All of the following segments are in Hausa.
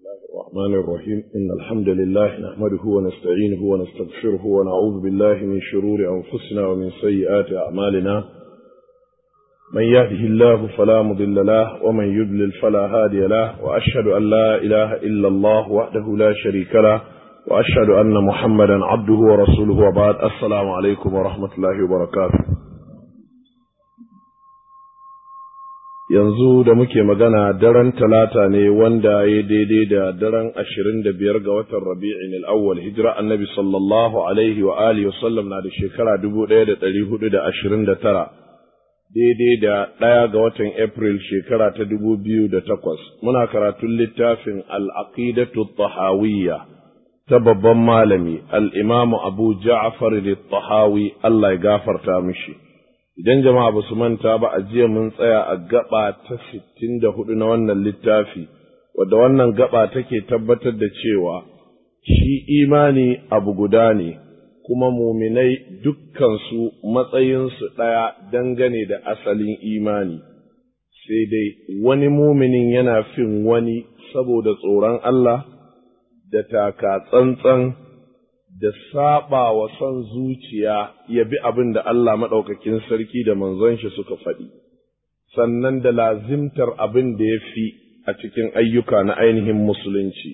الله الرحمن الرحيم إن الحمد لله نحمده ونستعينه ونستغفره ونعوذ بالله من شرور أنفسنا ومن سيئات أعمالنا من يهده الله فلا مضل له ومن يضلل فلا هادي له وأشهد أن لا إله إلا الله وحده لا شريك له وأشهد أن محمدا عبده ورسوله وبعد السلام عليكم ورحمة الله وبركاته yanzu da muke magana daren talata ne wanda ya daidai da daren ashirin da biyar ga watan rabi'in al'awwal hijira annabi sallallahu alaihi wa alihi wasallam na da shekara dubu ɗaya da ɗari hudu da ashirin da tara daidai da ɗaya ga watan april shekara ta dubu biyu da takwas muna karatun littafin al'aqidatu tahawiyya ta babban malami al'imamu abu ja'far tahawi Allah ya gafarta mishi. idan jama'a ba su manta ba a jiya mun tsaya a gaba ta sittin da hudu na wannan littafi wadda wannan gaba take tabbatar da cewa shi imani abu guda ne kuma muminai dukkansu matsayinsu ɗaya dangane da asalin imani sai dai wani muminin yana fin wani saboda tsoron Allah da taka tsantsan da saba wa son zuciya ya bi abin da Allah maɗaukakin sarki da manzon shi suka faɗi, sannan da lazimtar abin da ya fi a cikin ayyuka na ainihin musulunci.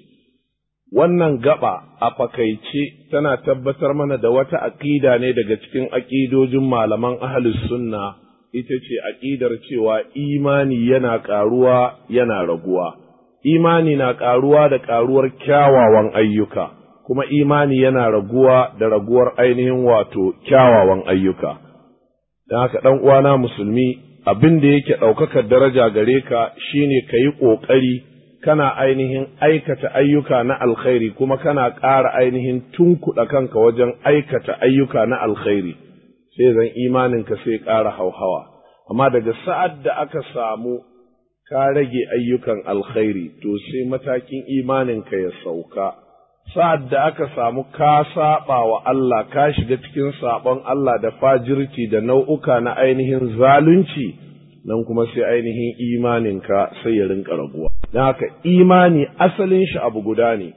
Wannan gaba a fakaice tana tabbatar mana da wata aƙida ne daga cikin aƙidojin malaman ahalus sunna ita ce aƙidar cewa imani yana ƙaruwa yana raguwa. Imani na ƙaruwa da ƙaruwar kyawawan ayyuka. kuma imani yana raguwa da raguwar ainihin wato kyawawan ayyuka. Don haka ɗan uwana musulmi abin da yake ɗaukakar daraja gare ka shine ka yi ƙoƙari kana ainihin aikata ayyuka na alkhairi kuma kana ƙara ainihin tunkuɗa kanka wajen aikata ayyuka na alkhairi sai zan imaninka sai ƙara hauhawa. Amma daga sa'ad da aka samu ka rage ayyukan alkhairi to sai matakin imaninka ya sauka. sa'ad da aka samu ka saɓa wa Allah ka shiga cikin saɓon Allah da fajirci da nau'uka na ainihin zalunci nan kuma sai ainihin imaninka sai ya rinka raguwa. Don haka imani asalin shi abu guda ne,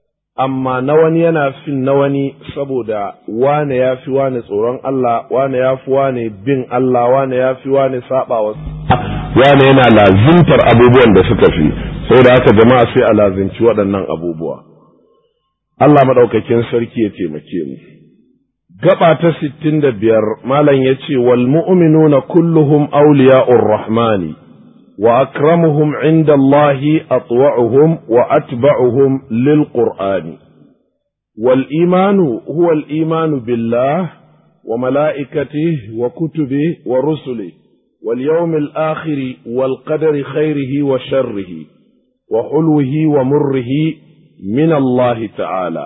amma na wani yana fin na wani saboda wane ya fi wane tsoron Allah, wane ya fi wane bin Allah, wane ya fi wane saɓa wa wane yana lazimtar abubuwan da suka fi, saboda haka jama'a sai a lazimci waɗannan abubuwa. Allah maɗaukakin sarki ya taimake mu. Gaba ta sittin da biyar Malam ya ce, Wal mu'minuna kulluhum awliya'ur rahmani, wa akramuhum inda Allahi atwa'uhum wa atba'uhum lil Qur'ani. Wal imanu huwa al imanu billah wa mala'ikatihi wa kutubihi wa rusuli wal yawmil akhiri wal qadari khairihi wa sharrihi wa hulwihi wa murrihi min Allah ta'ala.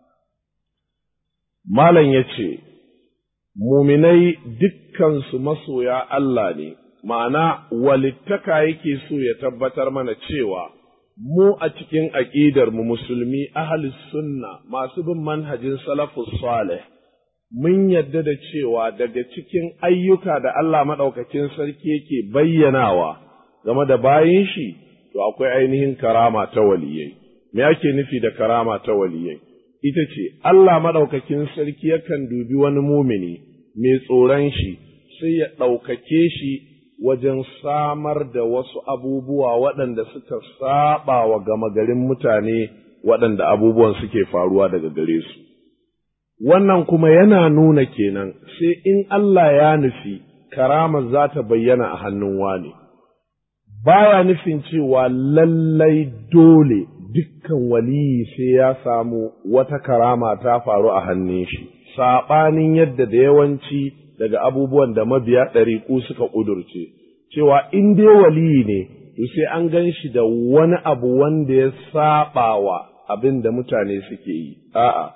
Malam ya ce, Muminai dukkansu masoya Allah ne, ma'ana walittaka yake so ya tabbatar mana cewa mu a cikin aƙidarmu musulmi ahalus sunna masu bin manhajin salafus salih mun yadda da cewa daga cikin ayyuka da Allah maɗaukakin sarki yake bayyanawa game da bayin shi, to akwai ainihin karama ta waliyai. me ake nufi da karama ta waliyai ita ce Allah maɗaukakin sarki yakan dubi wani mumini mai tsoron shi sai ya ɗaukake shi wajen samar da wasu abubuwa waɗanda suka saba wa gama garin mutane waɗanda abubuwan suke faruwa daga gare su wannan kuma yana nuna kenan sai in Allah ya nufi karama za ta bayyana a hannun wani baya nufin cewa lallai dole dukkan waliyi sai ya samu wata karama ta faru a hannun shi, saɓanin yadda da yawanci daga abubuwan da mabiya ɗariƙu suka ƙudurce, cewa in dai waliyi ne, to sai an gan shi da wani abu wanda ya saɓa wa abin da mutane suke yi, a'a.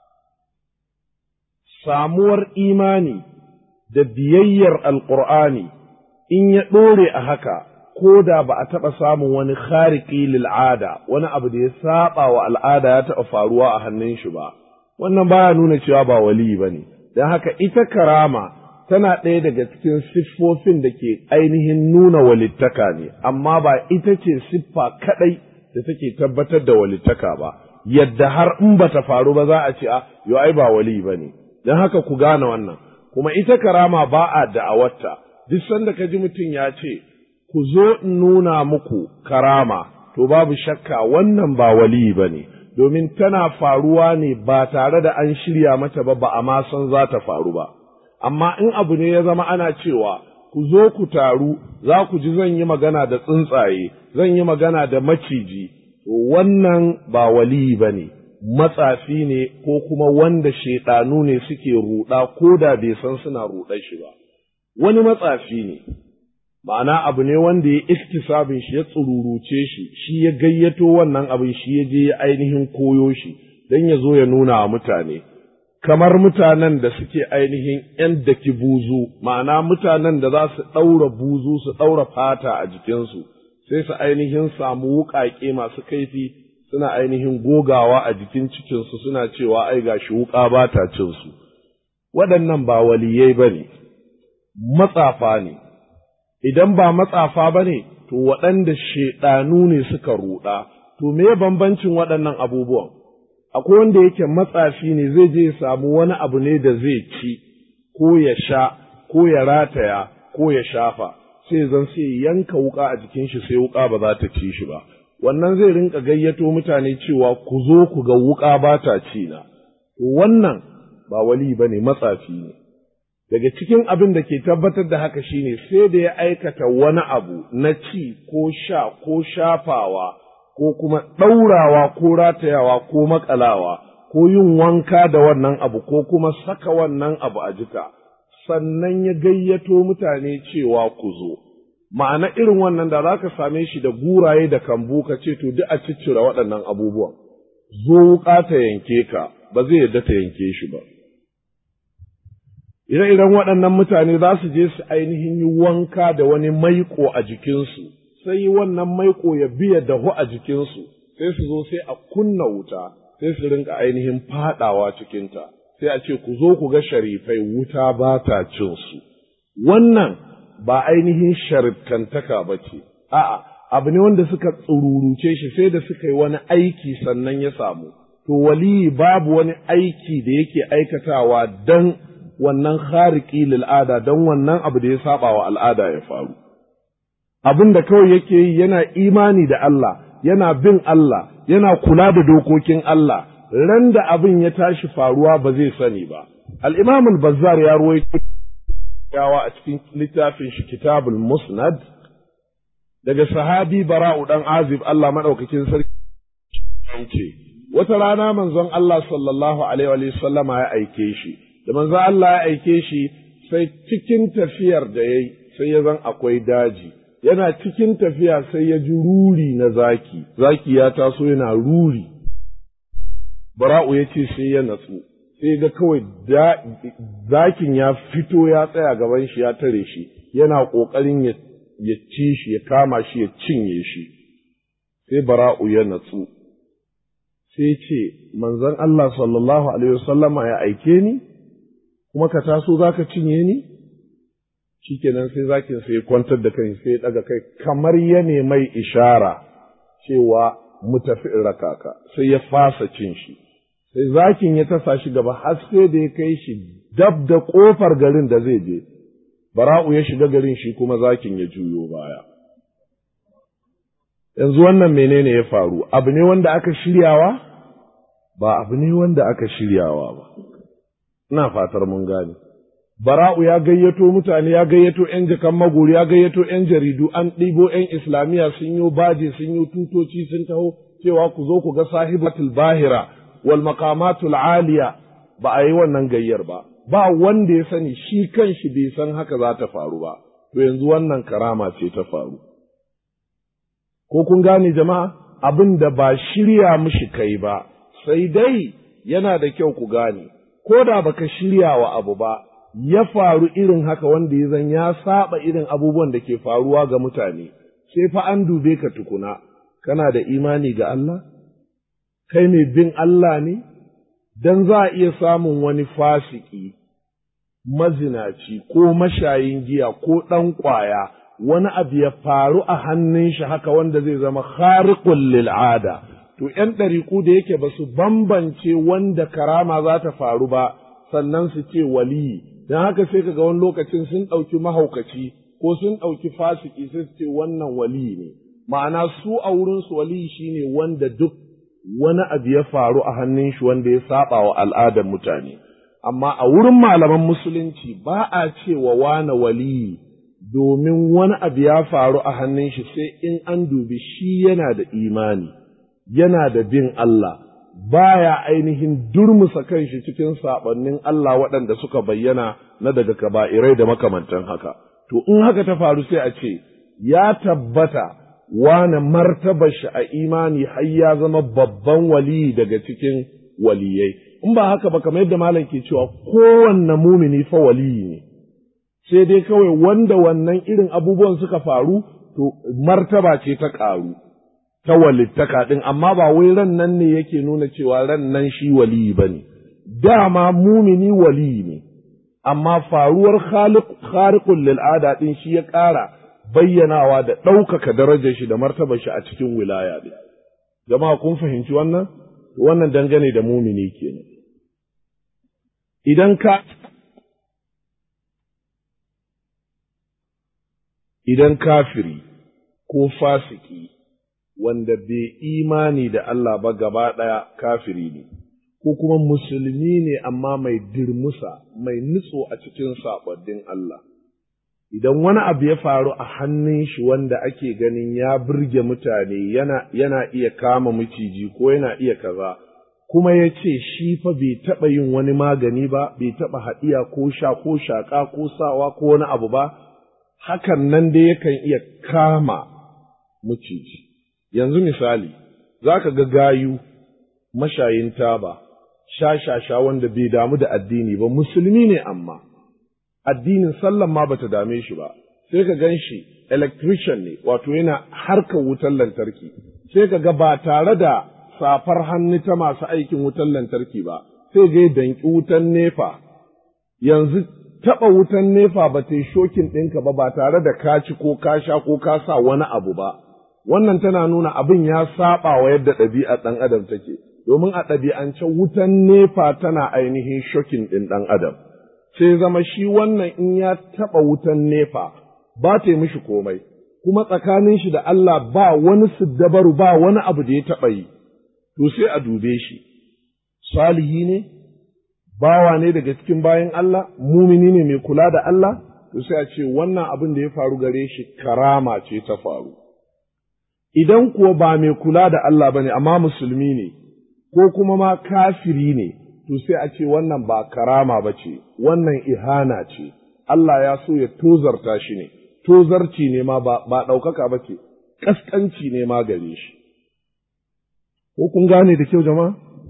Samuwar imani da biyayyar Alƙur'ani in ya ɗore a haka, ko da ba a taɓa samun wani khariki lil'ada wani abu da ya saba wa al'ada ya taɓa faruwa a hannun shi ba wannan baya nuna cewa ba wali ba ne don haka ita karama tana ɗaya daga cikin siffofin da ke ainihin nuna walittaka ne amma ba ita ce siffa kaɗai da take tabbatar da walittaka ba yadda har in ba ta faru ba za a ce a yo ai ba wali ba ne don haka ku gane wannan kuma ita karama ba a da'awarta duk sanda ka ji mutum ya ce ku zo in nuna muku karama to babu shakka wannan ba wali ba ne domin tana faruwa ne ba tare da an shirya mata ba ba a ma san za ta faru ba amma in abu ne ya zama ana cewa ku zo ku taru za ku ji zan yi magana da tsuntsaye zan yi magana da maciji to wannan ba wali ba ne matsafi ne ko kuma wanda shaiɗanu ne suke ruɗa ko da bai san suna ruɗar shi ba wani matsafi ne ma'ana abu ne wanda ya iktisabin shi ya tsururuce shi shi ya gayyato wannan abin shi ya je ya ainihin koyo shi don ya zo ya nuna wa mutane kamar mutanen da suke ainihin ‘yan daki buzu, ma'ana mutanen da za su ɗaura buzu su ɗaura fata a jikinsu, sai su ainihin samu wuƙaƙe masu kaifi suna ainihin gogawa a jikin cikinsu suna cewa ai gashi wuƙa ba ta cinsu. Waɗannan ba waliyai ba ne, matsafa ne, idan ba matsafa ba ne, to waɗanda shaiɗanu ne suka ruɗa, to me bambancin waɗannan abubuwan? akwai wanda yake matsafi ne zai je ya samu wani abu ne da zai ci ko ya sha ko ya rataya ko ya shafa sai zan sai yanka wuka a jikin shi sai wuka ba za ta ci shi ba wannan zai rinka gayyato mutane cewa ku zo ku ga wuka ba ta ci na wannan ba wali ba ne matsafi ne daga cikin abin da ke tabbatar da haka shine sai da ya aikata wani abu na ci ko sha ko shafawa ko kuma ɗaurawa ko ratayawa ko makalawa ko yin wanka da wannan abu ko kuma saka wannan abu a jika sannan ya gayyato mutane cewa ku zo ma'ana irin wannan da za ka same shi da guraye da kambu ka ce to duk a ciccire waɗannan abubuwan zo wuƙa ta yanke ka ba zai yadda ta yanke shi ba ire-iren waɗannan mutane za su je su ainihin yi wanka da wani maiƙo a jikinsu sai wannan maiƙo ya biya dahu a jikinsu sai su zo sai a kunna wuta sai su rinka ainihin faɗawa cikinta sai a ce ku zo ku ga sharifai wuta ba ta cin su wannan ba ainihin sharifkantaka ba ce a'a abu ne wanda suka tsururuce shi sai da suka yi wani aiki sannan ya samu to waliyi babu wani aiki da yake aikatawa dan wannan khariki lil'ada don wannan abu da ya saba wa al'ada ya faru abin da kawai yake yi yana imani da Allah yana bin Allah yana kula da dokokin Allah ran da abin ya tashi faruwa ba zai sani ba al-imam al-bazzar ya ruwaito yawa a cikin littafin shi kitabul musnad daga sahabi bara'u dan azib Allah madaukakin sarki ce wata rana manzon Allah sallallahu alaihi wa sallama ya aike shi da manzon Allah ya aike shi sai cikin tafiyar da yayi sai ya zan akwai daji yana cikin tafiya sai ya ji ruri na zaki zaki ya taso yana ruri bara'u ya ce sai ya natsu sai ga kawai zakin ya fito ya tsaya gaban shi ya tare shi yana ƙoƙarin ya ci shi ya kama shi ya cinye shi sai bara'u ya natsu sai ce manzon Allah sallallahu alaihi wasallama ya aike ni kuma ka taso za ka cinye ni shikenan sai zakin sai kwantar da kai sai daga kai kamar ya mai ishara cewa mu tafi in raka ka sai ya fasa cin shi sai zakin ya tasa shi gaba har sai da ya kai shi dab da kofar garin da zai je bara'u ya shiga garin shi kuma zakin ya juyo baya yanzu wannan menene ya faru abu ne wanda aka shiryawa ba abu ne wanda aka shiryawa ba ina fatar mun gane bara'u ya gayyato mutane ya gayyato ‘yan jakan magori ya gayyato ‘yan jaridu an ɗibo ‘yan islamiyya sun yi baje sun yi tutoci sun taho cewa ku zo ku ga sahibatul bahira wal maqamatul aliya ba a yi wannan gayyar ba ba wanda ya sani shi kanshi bai san haka za ta faru ba to yanzu wannan karama ce ta faru ko kun gane jama'a abin da ba shirya mishi kai ba sai dai yana da kyau ku gane ko da baka shirya wa abu ba ya faru irin haka wanda ya zan ya saba irin abubuwan da ke faruwa ga mutane sai fa an dube ka tukuna kana da imani ga Allah kai mai bin Allah ne dan za a iya samun wani fasiki mazinaci ko mashayin giya ko ɗan ƙwaya wani abu ya faru a hannun shi haka wanda zai zama khariqul lil'ada to ‘yan ɗariƙu da yake ba su bambance wanda karama za ta faru ba sannan su ce waliyi don haka sai ka ga wani lokacin sun ɗauki mahaukaci ko sun ɗauki fasiki sai su ce wannan waliyi ne ma'ana su a wurinsu waliyi shine wanda duk wani abu ya faru a hannun shi wanda ya saba wa al'adar mutane amma a wurin malaman musulunci ba a cewa wane waliyi domin wani abu ya faru a hannun shi sai in an dubi shi yana da imani yana da bin Allah baya ainihin durmusa kanshi cikin saɓannin Allah waɗanda suka bayyana na daga kaba'irai da makamantan haka to in haka ta faru sai a ce ya tabbata wane martabar shi a imani har ya zama babban waliyi daga cikin waliyai in ba haka ba kamar yadda malam ke cewa kowanne mumini fa waliyi ne sai dai kawai wanda wannan irin abubuwan suka faru to martaba ce ta ƙaru ta walittaka ɗin amma ba wai ran nan ne yake nuna cewa ran nan shi waliyi ba ne dama mumini waliyi ne amma faruwar khariqul lil'ada ɗin shi ya ƙara bayyanawa da ɗaukaka darajar shi da martabar shi a cikin wilaya ɗin jama'a kun fahimci wannan wannan dangane da mumini kenan idan ka idan kafiri ko fasiki wanda bai imani da Allah ba gaba ɗaya kafiri ne, ko kuma musulmi ne amma mai dirmusa, mai nutso a cikin saɓaddin Allah. Idan wani abu ya faru a hannun shi wanda ake ganin ya burge mutane yana, yana iya kama miciji ko yana iya kaza, kuma ya ce shi fa bai taɓa yin wani magani ba, bai taɓa haɗiya ko sha ko shaƙa ko sawa ko wani abu ba, hakan nan dai yakan iya kama miciji. Yanzu misali, za ka ga gayu mashayin taba, sha-sha-sha wanda bai damu da addini ba, musulmi ne amma, addinin sallan ma bata dame shi ba, sai ka gan shi electrician ne, wato yana harkar wutar lantarki, sai ka ga ba tare da safar hannu ta masu aikin wutar lantarki ba, sai ga danki wutan nefa, yanzu taɓa wutan nefa ba ta yi shokin ɗinka ba ba tare da ka ci ko ka sha ko ka sa wani abu ba. wannan tana nuna abin ya saba wa yadda ɗabi'ar ɗan adam take domin a ɗabi'ance wutan nefa tana ainihin shokin ɗin ɗan adam sai zama shi wannan in ya taɓa wutan nefa ba ta yi mishi komai kuma tsakanin shi da Allah ba wani siddabaru ba wani abu da ya taɓa yi to sai a dube shi salihi ne bawa ne daga cikin bayan Allah mumini ne mai kula da Allah to sai a ce wannan abin da ya faru gare shi karama ce ta faru idan kuwa ba mai kula da Allah ba ne, amma musulmi ne, ko kuma ma kafiri ne, to sai a ce wannan ba karama ba ce, wannan ihana ce, Allah ya so ya tozarta shi ne, tozarci ne ma ba ɗaukaka ba ce, ƙasƙanci ne ma gare shi. Ko kun gane da kyau jama'a?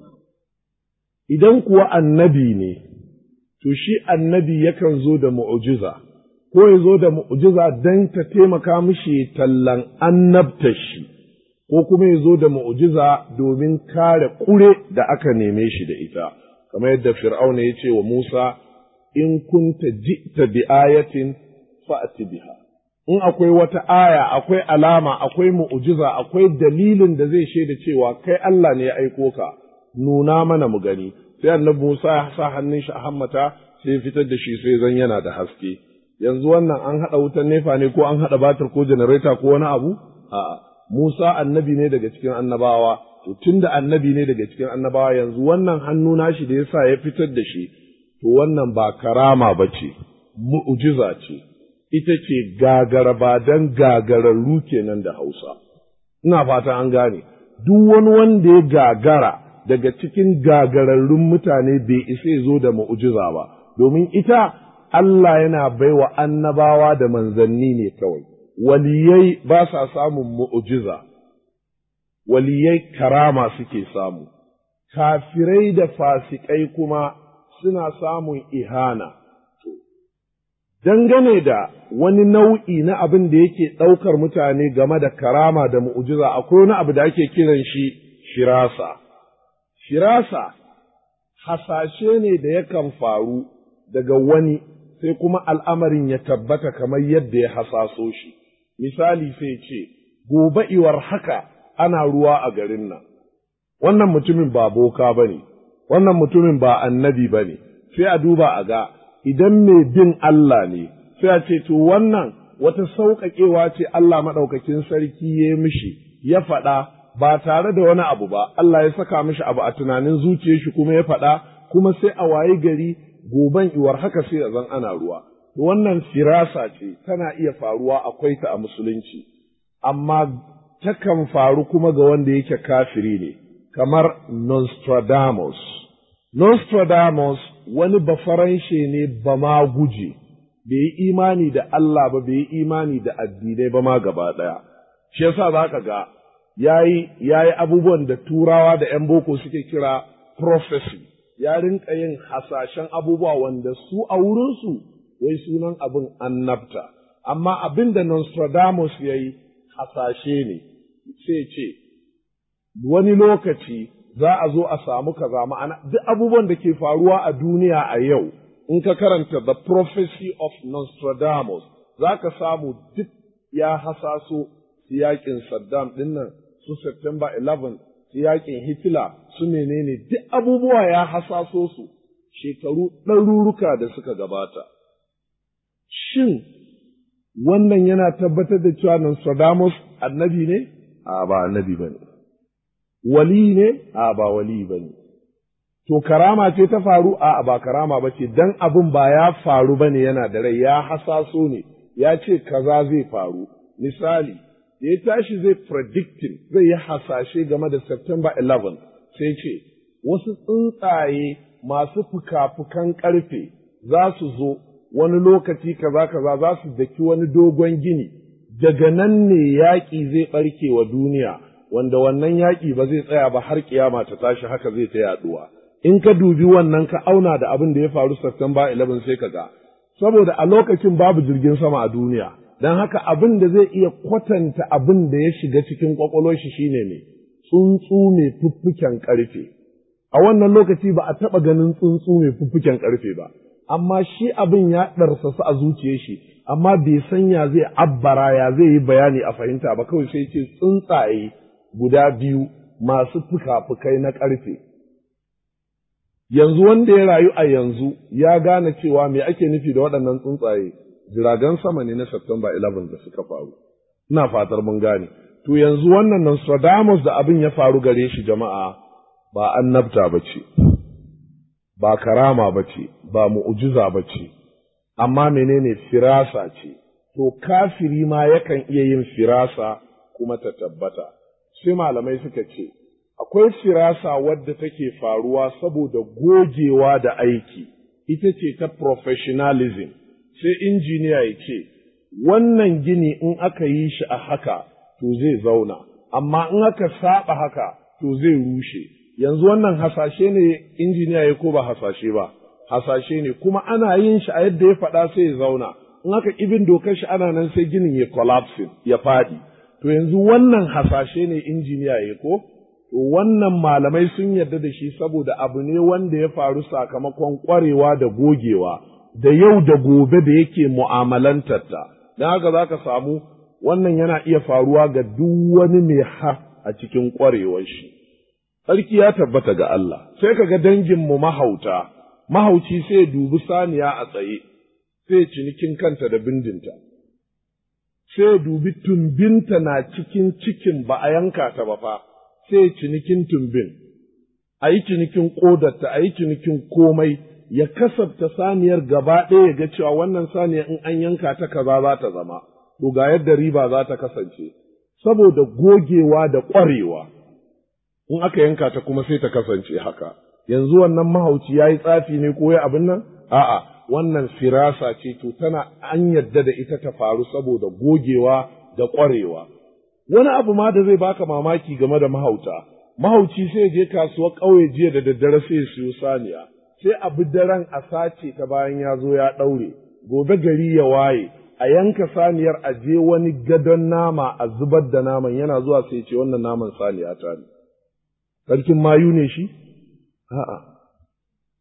Idan kuwa annabi ne, to shi annabi yakan zo da mu'ujiza. ko ya zo da mu'jiza don ta taimaka mishi tallan annabta shi, ko kuma ya zo da mu'jiza domin kare ƙure da aka neme shi da ita, kamar yadda Fir'auna ya ce wa Musa, in kunta ji'ta bi ayatin fa'ati biha. In akwai wata aya, akwai alama, akwai mu'jiza, akwai dalilin da zai shaida cewa kai Allah ne ya aiko ka, nuna mana mu gani. Sai annabi Musa ya sa hannun shi a hammata, sai fitar da shi sai zan yana da haske. yanzu wannan an haɗa wutan nefa ne ko an haɗa batir ko janareta ko wani abu? A'a, Musa annabi ne daga cikin annabawa, to tun da annabi ne daga cikin annabawa yanzu wannan hannu nashi da yasa ya fitar da shi, to wannan ba karama ba ce, mu'ujiza ce, ita ce gagara ba don gagararru kenan da Hausa. Ina fata an gane, duk wani wanda ya gagara daga cikin gagararrun mutane bai isa ya zo da mu'ujiza ba, domin ita Allah yana baiwa annabawa da manzanni ne kawai, waliyai ba sa samun mu'ujiza, waliyai karama suke samu, kafirai da fasikai kuma suna samun ihana. Dangane da wani nau'i na abin da yake ɗaukar mutane game da karama da mu'ujiza, akwai wani abu da ake kiran shi shirasa. Shirasa, hasashe ne da yakan faru daga wani sai kuma al'amarin ya tabbata kamar yadda ya hasaso shi, misali sai ce gobe iwar haka ana ruwa a garin nan wannan mutumin ba boka ba ne wannan mutumin ba annabi ba ne sai a duba a ga idan mai bin Allah ne sai a ce to wannan wata sauƙaƙewa ce Allah maɗaukakin sarki ya mishi ya faɗa ba tare da wani abu ba Allah ya saka mishi abu a tunanin zuciyar shi kuma ya faɗa kuma sai a waye gari goben iwar haka sai a zan ana ruwa wannan firasa ce tana iya faruwa akwai ta a musulunci amma takan faru kuma ga wanda yake kafiri ne kamar Nostradamus Nostradamus wani bafaranshe ne ba ma guje bai yi imani da Allah ba bai yi imani da addinai ba ma gaba ɗaya shi yasa za ka ga yayi yayi abubuwan da turawa da ‘yan boko suke kira prophecy ya rinka yin hasashen abubuwa wanda su a wurinsu wai sunan abin annabta amma abin da Nostradamus ya yi hasashe ne sai ce wani lokaci za a zo a samu kaza ma'ana duk abubuwan da ke faruwa a duniya a yau in ka karanta the prophecy of Nostradamus za ka samu duk ya hasaso yakin Saddam dinnan su September 11 su yakin Hitler su menene duk abubuwa ya hasaso su shekaru ɗaruruka da suka gabata. Shin wannan yana tabbatar da cewa Nostradamus annabi ne? A ba annabi ba ne. Wali ne? A ba wali ba ne. To karama ce ta faru? A ba karama ba ce, don abin ba ya faru ba ne yana da rai, ya hasaso ne, ya ce kaza zai faru. Misali, da ya tashi zai predicting zai yi hasashe game da September 11 sai ce, wasu tsuntsaye masu fuka-fukan ƙarfe za su zo wani lokaci kaza kaza za su daki wani dogon gini, daga nan ne yaƙi zai ɓarke wa duniya, wanda wannan yaƙi ba zai tsaya ba har kiyama ta tashi haka zai ta yaɗuwa. In ka dubi wannan ka auna da abin da ya faru September 11 sai ka ga, saboda a lokacin babu jirgin sama a duniya. don haka abin da zai iya kwatanta abin da ya shiga cikin kwakwalwar shi shine ne tsuntsu mai fuffuken ƙarfe a wannan lokaci ba a taɓa ganin tsuntsu mai fuffuken ƙarfe ba amma shi abin ya ɗarsasu a zuciyar shi amma bai san ya zai abbara ya zai yi bayani a fahimta ba kawai sai ce tsuntsaye guda biyu masu fuka-fukai na ƙarfe yanzu wanda ya rayu a yanzu ya gane cewa me ake nufi da waɗannan tsuntsaye jiragen sama ne na September 11 da suka faru. Ina fatar mun gane. To yanzu wannan Nostradamus da abin ya faru gare shi jama'a ba annabta ba ce, ba karama ba ce, ba mu'ujiza ba ce, amma menene firasa ce. To kafiri ma yakan iya yin firasa kuma ta tabbata. Sai malamai suka ce, akwai firasa wadda take faruwa saboda gogewa da aiki, ita ce ta professionalism. sai injiniya ya ce, Wannan gini in aka yi shi a haka, to zai zauna, amma in aka saba haka, to zai rushe. Yanzu wannan hasashe ne injiniya ya ko ba hasashe ba, hasashe ne, kuma ana yin shi a yadda ya faɗa sai ya zauna, in aka ibin dokar shi ana nan sai ginin ya collapsing, ya faɗi. To yanzu wannan hasashe ne injiniya ya ko? To wannan malamai sun yarda da shi saboda abu ne wanda ya faru sakamakon ƙwarewa da gogewa. da yau da gobe da yake mu'amalantarta, don haka za ka samu wannan yana iya faruwa ga duk wani mai ha a cikin ƙwarewar shi. Sarki ya tabbata ga Allah, sai ka ga danginmu mahauta, mahauci sai dubi saniya a tsaye, sai cinikin kanta da bindinta, sai dubi tumbinta na cikin cikin ba a yanka ta ba fa, sai cinikin tumbin, a yi cinikin ƙodarta, a yi cinikin komai. ya kasafta saniyar gaba ɗaya ya ga cewa wannan saniya in an yanka ta kaza za ta zama, to ga yadda riba za ta kasance, saboda gogewa da ƙwarewa, in aka yanka ta kuma sai ta kasance haka. Yanzu wannan mahauci ya yi tsafi ne ko ya abin nan? A'a, wannan firasa ce to tana an yadda da ita ta faru saboda gogewa da ƙwarewa. Wani abu ma da zai baka mamaki game da mahauta, mahauci sai je kasuwar ƙauye jiya da daddare sai ya siyo saniya. sai a bi daren a sace ta bayan ya zo ya ɗaure, gobe gari ya waye, a yanka saniyar a je wani gadon nama a zubar da naman yana zuwa sai ce wannan naman saniya ta ne. Sarkin mayu ne shi? A'a.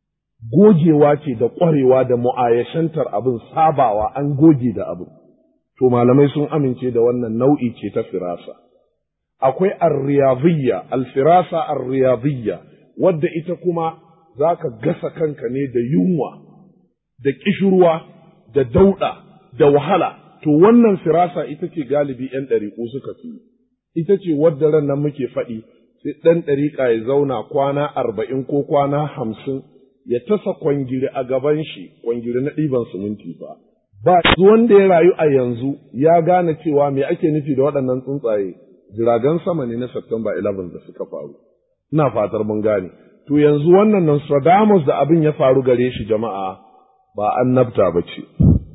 Gogewa ce da ƙwarewa da mu'ayashantar abin sabawa an goge da abin. to malamai sun amince da wannan nau'i ce ta firasa akwai arriyadiyya alfirasa arriyadiyya wadda ita kuma za ka gasa kanka ne da yunwa da ƙishirwa da dauɗa da wahala to wannan firasa ita ce galibi ‘yan ɗariƙu suka fi ita ce wadda ran nan muke faɗi sai ɗan ɗariƙa ya zauna kwana arba'in ko kwana hamsin ya tasa kwangiri a gaban shi kwangiri na ɗiban siminti ba ba wanda ya rayu a yanzu ya gane cewa me ake nufi da waɗannan tsuntsaye jiragen sama ne na September 11 da suka faru ina fatar mun gane to yanzu wannan Nostradamus da abin ya faru gare shi jama'a ba annabta ba ce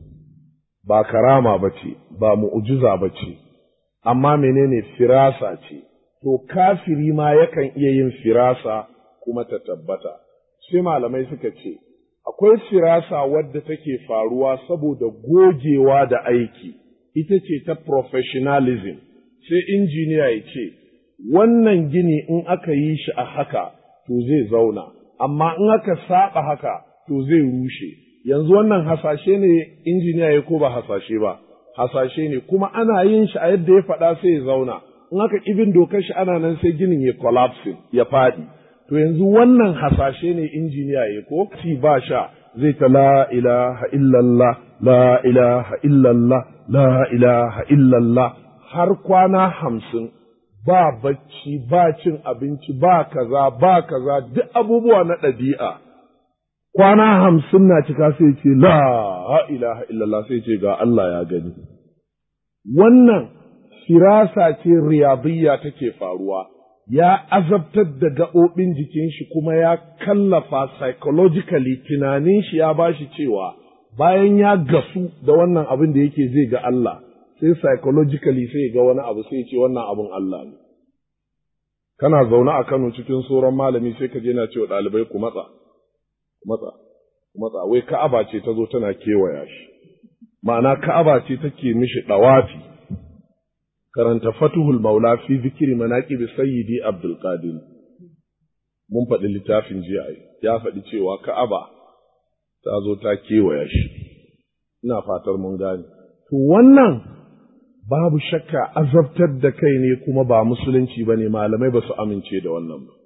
ba karama ba ce ba mu'ujiza ba ce amma menene firasa ce to kafiri ma yakan iya yin firasa kuma ta tabbata sai malamai suka ce akwai firasa wadda take faruwa saboda gogewa da aiki ita ce ta professionalism sai injiniya ya ce wannan gini in aka yi shi a haka to zai zauna amma in aka saba haka to zai rushe yanzu wannan hasashe ne injiniya ya ko ba hasashe ba hasashe ne kuma ana yin shi a yadda ya faɗa sai ya zauna in aka ibin dokar shi ana nan sai ginin ya collapse ya faɗi to yanzu wannan hasashe ne injiniya ya ko ci ba sha zai ta la ilaha illallah la ilaha illallah la ilaha illallah har kwana hamsin ba bacci ba cin abinci ba kaza ba kaza duk abubuwa na ɗabi'a kwana hamsin na cika sai ce la ilaha illallah sai ce ga Allah ya gani wannan firasa ce riyadiyya take faruwa ya azabtar da gaɓoɓin jikin shi kuma ya kallafa psychologically tunanin shi ya bashi cewa bayan ya gasu da wannan abin da yake zai ga Allah sai psychologically sai ga wani abu sai ce wannan abin Allah ne kana zaune a Kano cikin sauran malami sai ka je na cewa ɗalibai ku matsa ku matsa ku matsa wai Ka'aba ce ta zo tana kewaya shi ma'ana Ka'aba ce take mishi ɗawafi karanta Fatuhul Maula fi zikiri manaqib Sayyidi Abdul Qadir mun faɗi littafin jiya ya faɗi cewa Ka'aba ta zo ta kewaya shi ina fatar mun gane to wannan babu shakka azabtar da kai ne kuma ba musulunci ba ne malamai ba su amince da wannan ba.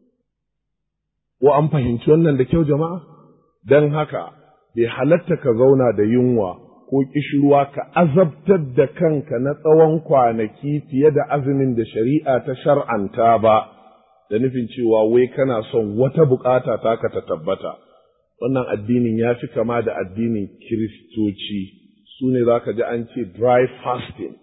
Ko an fahimci wannan da kyau jama'a? Don haka, bai halatta ka zauna da yunwa ko ƙishirwa ka azabtar da kanka na tsawon kwanaki fiye da azumin da shari'a ta shar'anta ba, da nufin cewa wai kana son wata bukata taka ta tabbata. Wannan addinin ya fi kama da addinin Kiristoci, su ne za ka ji an ce dry fasting.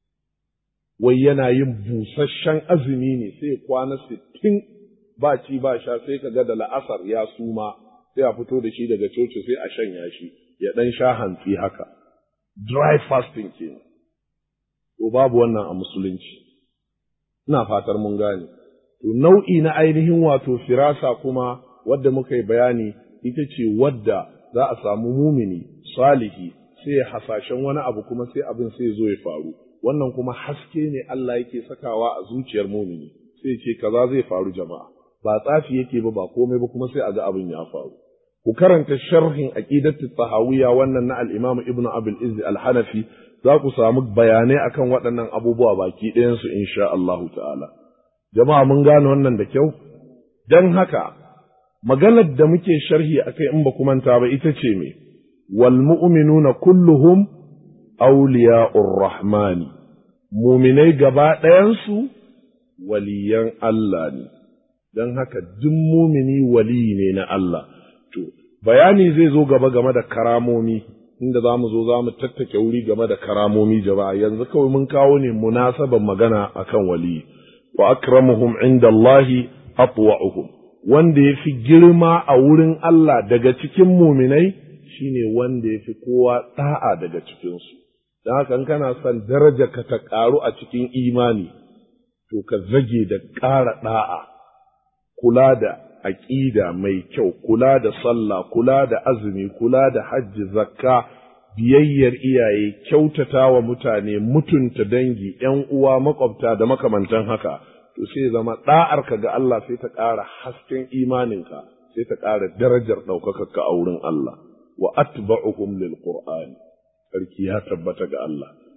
wai yana yin busasshen azumi ne sai kwana sittin ba ci ba sha sai ka ga da la'asar ya suma sai a fito da shi daga coci sai a shanya shi ya ɗan sha hantsi haka dry fasting kenan to babu wannan a musulunci ina fatar mun gane to nau'i na ainihin wato firasa kuma wadda muka yi bayani ita ce wadda za a samu mumini salihi sai ya hasashen wani abu kuma sai abin sai zo ya faru wannan kuma haske ne Allah yake sakawa a zuciyar mumini sai ce kaza zai faru jama'a ba tsafi yake ba ba komai ba kuma sai a ga abin ya faru ku karanta sharhin aqidatu tahawiyya wannan na al-Imam Ibn Abil Izz al-Hanafi za ku samu bayanai akan waɗannan abubuwa baki ɗayan su insha Allah ta'ala jama'a mun gane wannan da kyau dan haka maganar da muke sharhi akai in ba ku manta ba ita ce me wal mu'minuna kulluhum awliya'ur rahmani muminai gaba ɗayansu waliyan Allah ne, don haka duk mumini wali ne na Allah. To, bayani zai zo gaba game da karamomi, inda za mu zo za mu tattake wuri game da karamomi jama'a yanzu kawai mun kawo ne munasaban magana akan wali. Wa akramuhum inda Allahi atwa'uhum wanda ya fi girma a wurin Allah daga cikin muminai shine wanda ya fi kowa ɗa'a daga cikinsu. don haka in kana son daraja ka ta ƙaru a cikin imani to ka zage da ƙara ɗa'a kula da aƙida mai kyau kula da sallah kula da azumi kula da hajji zakka biyayyar iyaye kyautata wa mutane mutunta dangi ‘yan uwa makwabta da makamantan haka to sai zama ɗa'arka ga Allah sai ta ƙara hasken imaninka sai ta ƙara darajar ɗaukakarka a wurin Allah wa atba'uhum lil qur'ani sarki ya tabbata ga Allah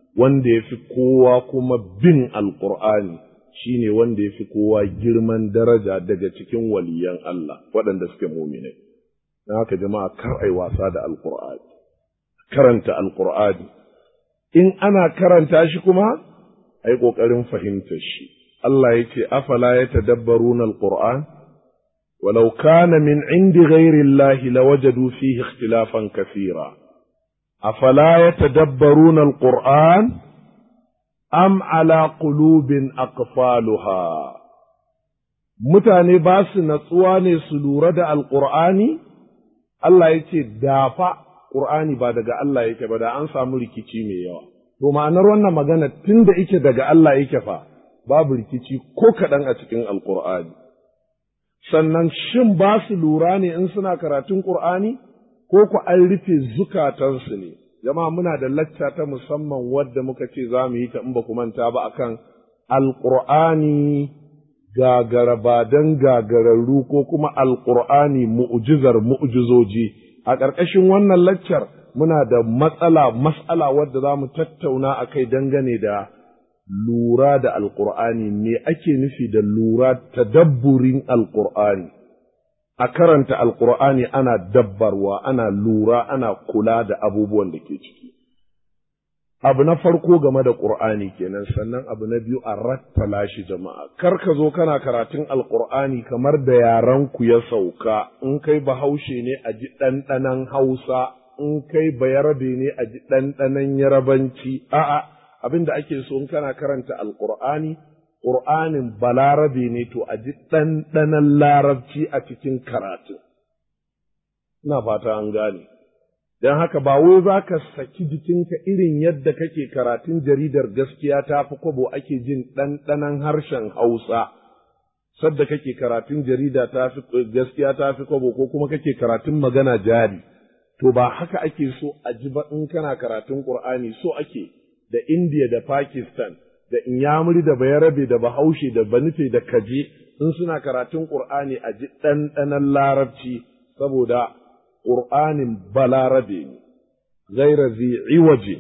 wanda ya fi kowa kuma bin alƙur'ani shine wanda ya fi kowa girman daraja daga cikin waliyan Allah waɗanda suke muminai. Na haka jama'a kar ai wasa da alƙur'ani, karanta alƙur'ani. In ana karanta shi kuma, ai ƙoƙarin fahimtar shi. Allah ya ce, Afala ya tadabbaruna alƙur'an? ولو كان من عند غير الله لوجدوا فيه اختلافا كثيرا أفلا يتدبرون القرآن أم على قلوب أقفالها mutane ba su natsuwa ne su lura da alƙur'ani Allah ya ce dafa ƙur'ani ba daga Allah yake ba da an samu rikici mai yawa to ma'anar wannan magana tun da ike daga Allah yake fa babu rikici ko kaɗan a cikin alƙur'ani sannan shin ba su lura ne in suna karatun ƙur'ani ko ku an rufe zukatansu ne jama'a muna da lacca ta musamman wadda muka ce za mu yi ta in ba ku manta ba akan alƙur'ani gagara ba don gagararru ko kuma alƙur'ani mu'jizar mu'jizoji a ƙarƙashin wannan laccar muna da matsala mas'ala wadda za mu tattauna a kai dangane da lura da alƙur'ani me ake nufi da lura tadabburin alƙur'ani a karanta alƙur'ani ana dabbarwa ana lura ana kula da abubuwan da ke ciki abu na farko game da ƙur'ani kenan sannan abu na biyu a rattala shi jama'a kar ka zo kana karatun alƙur'ani kamar da yaran ku ya sauka in kai bahaushe ne a ji ɗanɗanon hausa in kai bayarabe ne a ji ɗanɗanon yarabanci a'a abin da ake so in kana karanta alƙur'ani ƙur'anin balarabe ne to a ji ɗanɗanon larabci a cikin karatu ina fata an gane don haka ba wai za ka saki jikinka irin yadda kake karatun jaridar gaskiya ta fi kwabo ake jin ɗanɗanon harshen hausa sadda kake karatun jarida ta fi gaskiya ta fi kwabo ko kuma kake karatun magana jari to ba haka ake so a ji ba in kana karatun ƙur'ani so ake da India da Pakistan da Inyamuri da Bayarabe da Bahaushe da Banufe da Kaje in suna karatun Ƙur'ani a ji ɗanɗanon larabci saboda Ƙur'anin balarabe ne, gaira iwaje,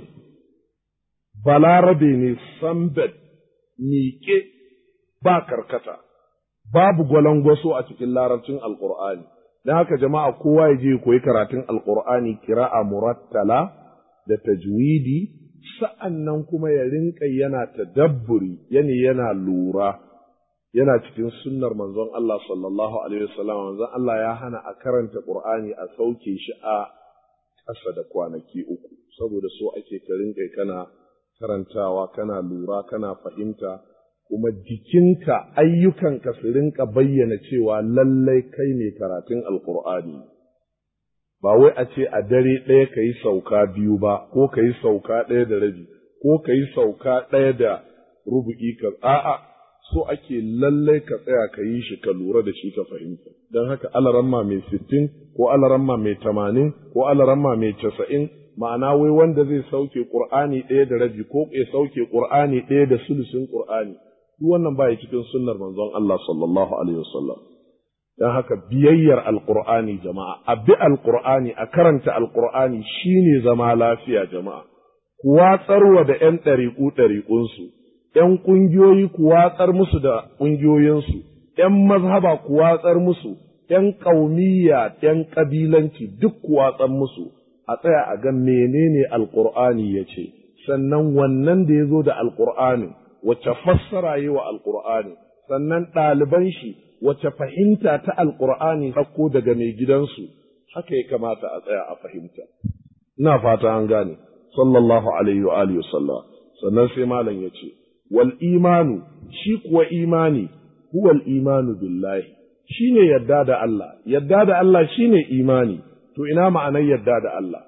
balarabe ne sambed miƙe ba karkata, babu gwalangwaso a cikin larabcin Alƙur'ani. Don haka jama'a kowa ya je koyi karatun Alƙur'ani kira'a murattala da tajwidi sa'an nan kuma ya rinƙa yana tadabburi, yani yana lura. yana cikin sunnar manzon Allah sallallahu alaihi wasallam manzon Allah ya hana a karanta Qur'ani a sauke shi a ƙasa da kwanaki uku saboda so ake ka rinka kana karantawa kana lura kana fahimta kuma jikinka ayyukanka su rinka bayyana cewa lallai kai ne karatun alqur'ani ba wai a ce a dare ɗaya ka yi sauka biyu ba ko ka yi sauka ɗaya da rabi ko ka yi sauka ɗaya da rubu'i ka a'a so ake lallai ka tsaya ka yi shi ka lura da shi ka fahimta don haka alaramma mai sittin ko alaramma mai tamanin ko alaramma mai casa'in ma'ana wai wanda zai sauke ƙur'ani ɗaya da rabi ko ya sauke ƙur'ani ɗaya da sulusin ƙur'ani duk wannan baya cikin sunnar manzon Allah sallallahu alaihi wasallam don haka biyayyar alƙur'ani jama'a a bi alƙur'ani a karanta alƙur'ani shine zama lafiya jama'a ku watsarwa da 'yan ɗariƙu ɗariƙunsu ’yan ƙungiyoyi ku watsar musu da ƙungiyoyinsu, ’yan mazhaba ku watsar musu, ’yan ƙaumiyya, ’yan ƙabilanci duk ku watsar musu, a tsaya a ga menene Alƙur'ani ya ce, sannan wannan da ya zo da Alƙur'anin, wacce fassara yi wa Alƙur'ani, sannan ɗaliban shi, wacce fahimta ta Alƙur'ani ɗauko daga mai gidansu, haka ya kamata a tsaya a fahimta. Ina fata an gane, sallallahu alaihi wa alihi sannan sai malam ya ce, wal imanu shi kuwa imani huwal imanu billahi shine yadda da Allah yadda da Allah shine imani to ina ma'anar yadda da Allah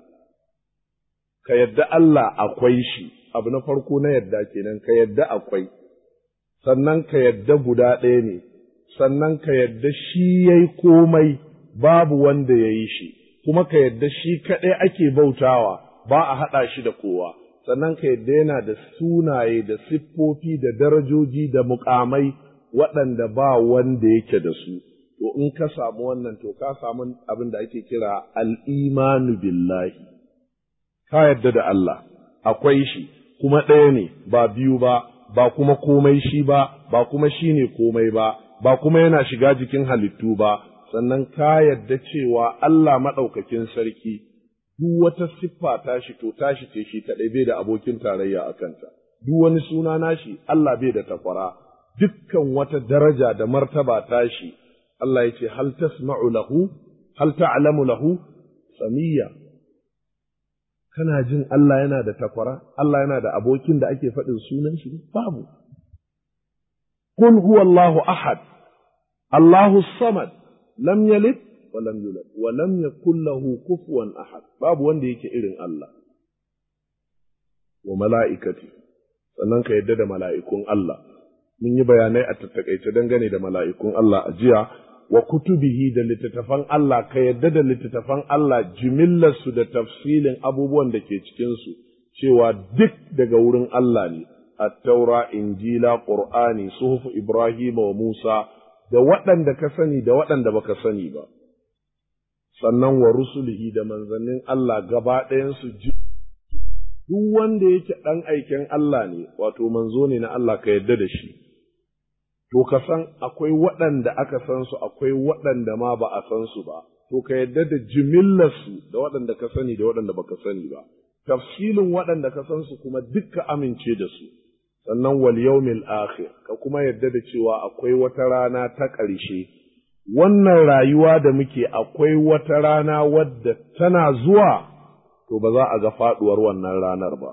ka yadda Allah akwai shi abu na farko na yadda kenan ka yadda akwai sannan ka yadda guda ɗaya ne sannan ka yadda shi yayi komai babu wanda ya yi shi kuma ka yadda shi kaɗai ake bautawa ba a haɗa shi da kowa sannan ka yadda yana da sunaye da siffofi da darajoji da mukamai waɗanda ba wanda yake da su to in ka samu wannan to ka samu abin da ake kira al'imanu billahi ka yadda da Allah akwai shi kuma ɗaya ne ba biyu ba ba kuma komai shi ba ba kuma shi ne komai ba ba kuma yana shiga jikin halittu ba sannan ka yadda cewa Allah maɗaukakin sarki duk wata siffa tashi to tashi ce shi kaɗai bai da abokin tarayya a kanta duk wani suna nashi Allah bai da takwara dukkan wata daraja da martaba tashi Allah ya ce hal tasma'u lahu hal ta'lamu lahu samiyya kana jin Allah yana da takwara Allah yana da abokin da ake faɗin sunan shi babu qul huwallahu ahad Allahu samad lam yalid wa lam yulad wa lam yakul lahu kufuwan ahad babu wanda yake irin Allah wa mala'ikati sannan ka yadda da mala'ikun Allah mun yi bayanai a tattakaice dangane da mala'ikun Allah a jiya wa kutubihi da littattafan Allah ka yadda da littattafan Allah jimillarsu da tafsilin abubuwan da ke cikinsu cewa duk daga wurin Allah ne at-taura injila qur'ani suhuf ibrahim wa musa da waɗanda ka sani da waɗanda baka sani ba sannan wa rusulihi da manzannin Allah gaba ɗayansu ji duk wanda yake ɗan aiken Allah ne wato manzo ne na Allah ka yadda da shi to ka san akwai waɗanda aka san su akwai waɗanda ma ba a san su ba to ka yadda da jimillarsu da waɗanda ka sani da waɗanda baka sani ba tafsilin waɗanda ka san su kuma dukka amince da su sannan wal yawmil akhir ka kuma yadda da cewa akwai wata rana ta ƙarshe wannan rayuwa da muke akwai wata rana wadda tana zuwa to ba za a ga faɗuwar wannan ranar ba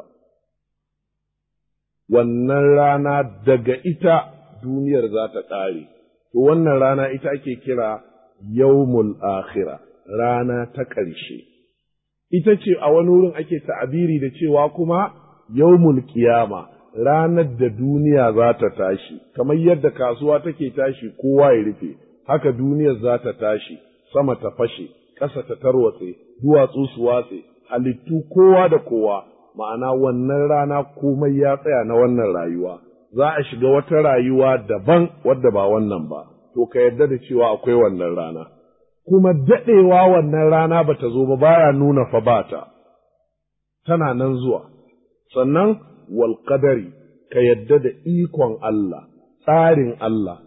wannan rana daga ita duniyar za ta ƙare, to wannan rana ita ake kira yawmul akhira rana ta ƙarshe. Ita ce a wani wurin ake ta'abiri da cewa kuma yawmul kiyama ranar da duniya za ta tashi, kamar yadda kasuwa take tashi kowa ya rufe, haka duniyar za ta tashi, sama ta fashe, ƙasa ta tarwatse, duwatsu su watse, halittu kowa da kowa, ma'ana wannan rana komai ya tsaya na wannan rayuwa. za a shiga wata rayuwa daban wadda ba wannan ba, to ka yarda da cewa akwai wannan rana. Kuma daɗewa wannan rana ba ta zo ba baya nuna fa ba ta, tana nan zuwa. Sannan wal qadari ka yarda da ikon Allah, tsarin Allah,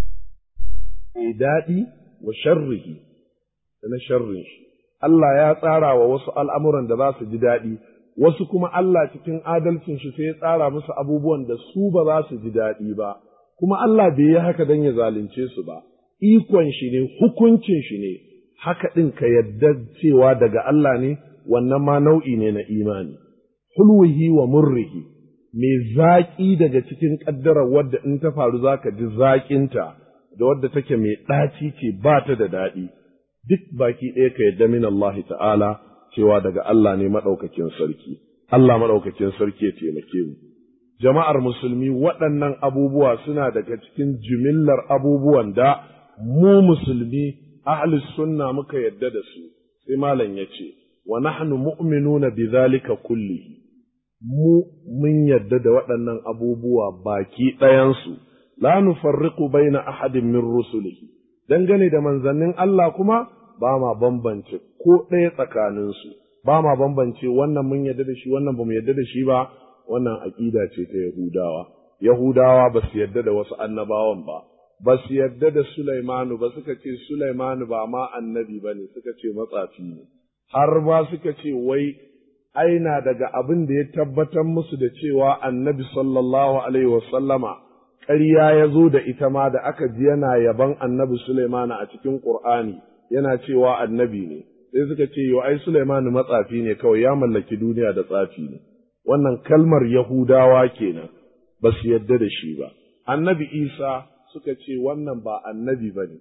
mai daɗi wa sharrihi da na sharrin shi. Allah ya tsara wa wasu al'amuran da za su ji daɗi, wasu kuma Allah cikin adalcin shi sai ya tsara musu abubuwan da su ba za su ji daɗi ba, kuma Allah bai yi haka don ya zalunce su ba, ikon shi ne, hukuncin shi ne, haka ɗin ka yadda cewa daga Allah ne, wannan ma nau'i ne na imani. Hulwihi wa murrihi, mai zaƙi daga cikin ƙaddarar wadda in ta faru za ka ji zaƙinta, da wadda take mai ɗaci ce ba ta da daɗi, duk baki ɗaya ka yadda min Allah ta'ala. cewa daga Allah ne maɗaukakin sarki, Allah maɗaukakin sarki ya taimake mu. Jama'ar musulmi waɗannan abubuwa suna daga cikin jimillar abubuwan da mu musulmi ahlus sunna muka yadda da su, sai malam ya ce, wa nahnu mu'minuna bi zalika kullihi. Mu mun yadda da waɗannan abubuwa baki ɗayansu, la nufarriqu baina ahadin min rusulihi. Dangane da manzannin Allah kuma ba ma bambance ko ɗaya tsakaninsu, ba ma bambance wannan mun yarda da shi wannan ba mu yarda da shi ba, wannan aƙida ce ta Yahudawa. Yahudawa ba su yarda da wasu annabawan ba, ba su yarda da Sulaimanu ba suka ce Sulaimanu ba ma annabi ba ne suka ce matsafi ne, har ba suka ce wai aina daga abin da ya tabbatar musu da cewa annabi sallallahu alaihi wasallama ƙarya ya zo da ita ma da aka ji yana yaban annabi Sulaimanu a cikin Ƙur'ani. yana cewa annabi ne, sai suka ce, Yo, ai, Sulaimanu matsafi ne kawai ya mallaki duniya da tsafi ne, wannan kalmar Yahudawa kenan ba su yadda da shi ba. Annabi Isa suka ce wannan ba annabi ba ne,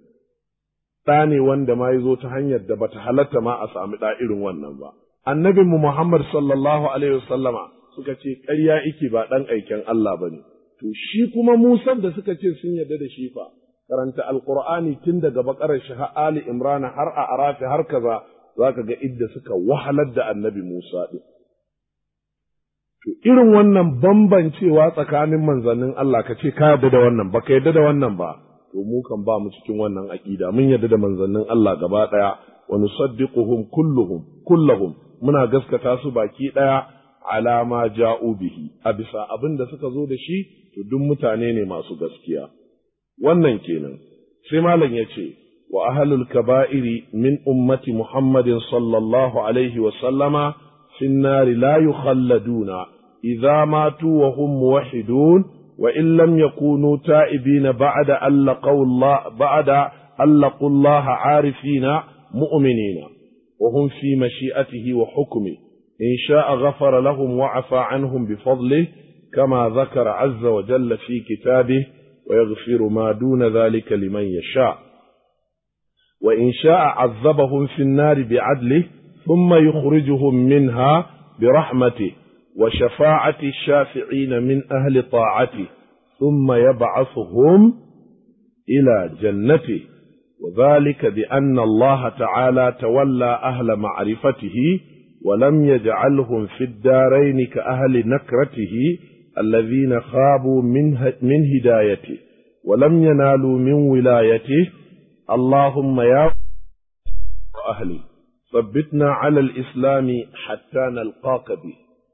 ɗa ne wanda ma ya zo ta hanyar da bata halatta ma a sami ɗa irin wannan ba. Annabinmu Muhammad sallallahu Alaihi wasallama suka ce ƙarya iki ba ɗan aiken Allah ba ne. To, shi kuma Musan da suka ce sun yarda da shi fa, karanta alkur'ani tun daga bakarar shi har ali imrana har a arafi har kaza za ka ga idda suka wahalar da annabi musa ɗin to irin wannan bambancewa tsakanin manzannin Allah ka ce ka yarda da wannan ba ka yarda da wannan ba to mu kan ba mu cikin wannan aƙida mun yarda da manzannin Allah gaba ɗaya wa nusaddiquhum kulluhum kullahum muna gaskata su baki ɗaya ala ma ja'u bihi a bisa abin da suka zo da shi to duk mutane ne masu gaskiya wannan kenan sai malam ya ce wa ahlul kaba'iri min ummati muhammadin sallallahu alaihi wa sallama fi nari la yukhalladuna idza matu wa hum muwahhidun wa in lam yakunu ta'ibina ba'da an laqaw Allah ba'da an laqu Allah 'arifina mu'minina wa hum fi mashi'atihi wa hukmihi إن شاء غفر لهم وعفى عنهم بفضله كما ذكر عز وجل في كتابه ويغفر ما دون ذلك لمن يشاء وإن شاء عذبهم في النار بعدله ثم يخرجهم منها برحمته وشفاعة الشافعين من أهل طاعته ثم يبعثهم إلى جنته وذلك بأن الله تعالى تولى أهل معرفته ولم يجعلهم في الدارين كأهل نكرته الذين خابوا من, من هدايته ولم ينالوا من ولايته اللهم يا أهلي ثبتنا على الإسلام حتى نلقاك به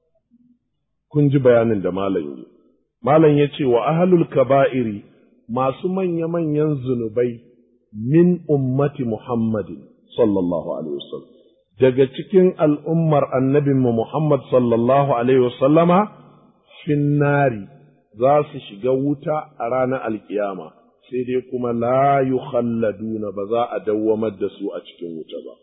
كنت بيان da malam yi malam ya ce wa ahlul kaba'iri masu manya-manyan zunubai min ummati muhammadin sallallahu alaihi wasallam daga cikin al'ummar annabinmu Muhammad sallallahu Alaihi wasallama finnari za su shiga wuta a ranar alkiyama, sai dai kuma la yukhalladuna ba za a dawwamar da su a cikin wuta ba.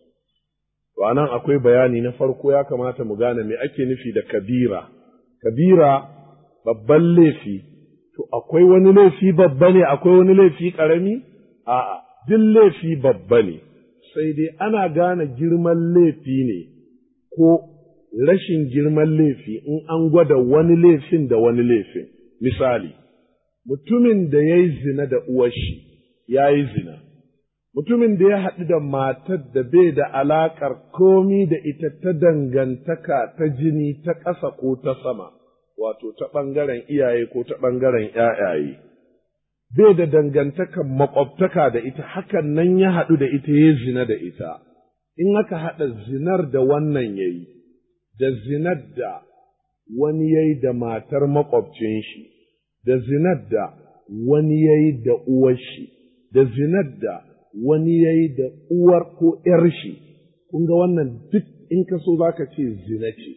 To nan akwai bayani na farko ya kamata mu gane me ake nufi da kabira. Kabira babban laifi, to akwai wani laifi babba ne, akwai wani laifi ƙarami? A'a, duk laifi babba ne. sai dai ana gane girman laifi ne ko rashin girman laifi in an gwada wani laifin da wani laifin. Misali, mutumin da ya yi zina da uwashi ya yi zina, mutumin da ya haɗu da matar da bai da alaƙar komi da ita ta dangantaka ta jini ta ƙasa ko ta sama, wato ta ɓangaren iyaye ko ta ɓangaren ‘ya'yaye. bai da dangantakan makwabtaka da ita hakan nan ya haɗu da ita ya zina da ita, in aka haɗa zinar da wannan ya yi, da zinar da wani ya yi da matar makwabcin shi, da zinar da wani ya yi da uwar shi, da zinar da wani ya yi da uwar ko ’yar shi, kun ga wannan duk in ka so za ka ce zina ce,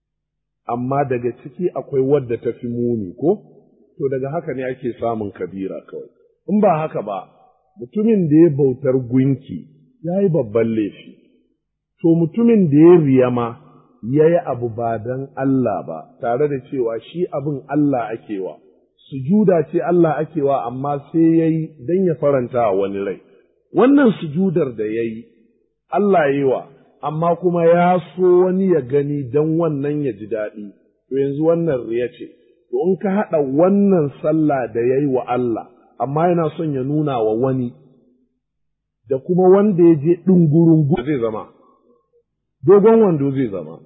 amma daga ciki akwai wadda ta fi muni ko? to daga haka ne ake samun kabira kawai. In ba haka ba, mutumin da ya bautar gunki ya yi babban laifi, to mutumin da ya riyama ya yi abu ba don Allah ba, tare da cewa shi abin Allah akewa, sujuda ce Allah akewa amma sai ya yi don ya faranta a wani rai. Wannan sujudar da ya yi, Allah yi wa, amma kuma ya so wani ya gani don wannan ya ji daɗi, to yanzu wannan riya ce. to in ka haɗa wannan sallah da ya yi wa Allah, amma yana son ya nuna wa wani, da kuma wanda ya je ɗungurungu zai zama, dogon wando zai zama.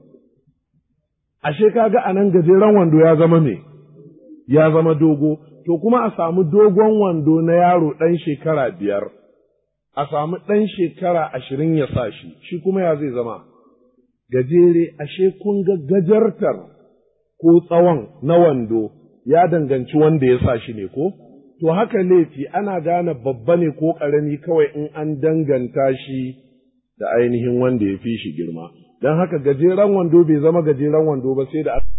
Ashe kaga a nan gajeren wando ya zama me? Ya zama dogo, to kuma a samu dogon wando na yaro ɗan shekara biyar, a samu ɗan shekara ashirin ya sa shi, shi kuma ya zai zama. Gajere, ashe kun ga gajartar ko tsawon na wando ya danganci wanda ya sa shi ne ko? To haka laifi ana gane babba ne ko ƙarami kawai in an danganta shi da ainihin wanda ya fi shi girma. Don haka gajeren wando bai zama gajeren wando ba sai da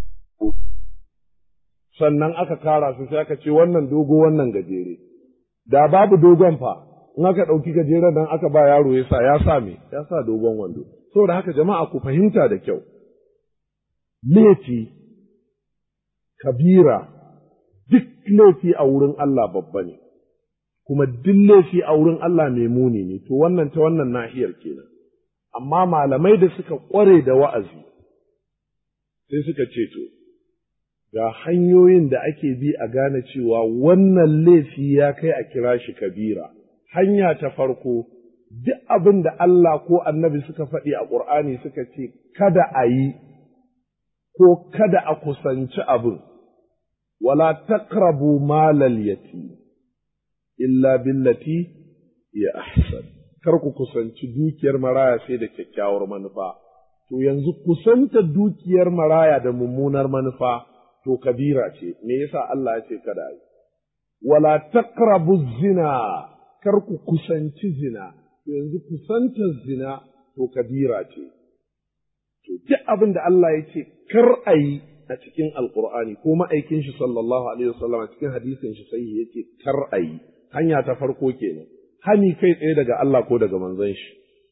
sannan aka kara su sai aka ce wannan dogo wannan gajere. Da babu dogon fa, in aka ɗauki gajeren nan aka ba yaro ya sa ya sa me ya sa dogon wando. Saboda haka jama'a ku fahimta da kyau. Laifi kabira duk laifi a wurin Allah babba ne, kuma duk laifi a wurin Allah mai muni ne, to wannan ta wannan nahiyar kenan. Amma malamai da suka ƙware da wa'azi, sai suka ce to, ga hanyoyin da ake bi a gane cewa wannan laifi ya kai a kira shi kabira. Hanya ta farko, duk abin da Allah ko annabi suka faɗi a ƙur'ani suka ce, kada a yi, ko kada a kusanci abin. wala taqrabu malal yatim illa billati ya ahsan kar ku kusanci dukiyar maraya sai da kyakkyawar manufa to yanzu kusanta dukiyar maraya da mummunar manufa to kabira ce me yasa Allah ya ce kada yi wala taqrabu zina kar ku kusanci zina to yanzu kusantar zina to kabira ce to duk abin da Allah ya ce kar a yi a cikin alqur'ani ko ma'aikin shi sallallahu alaihi wasallam a cikin hadisin shi sai yake kar a yi hanya ta farko kenan hani kai tsaye daga Allah ko daga manzon shi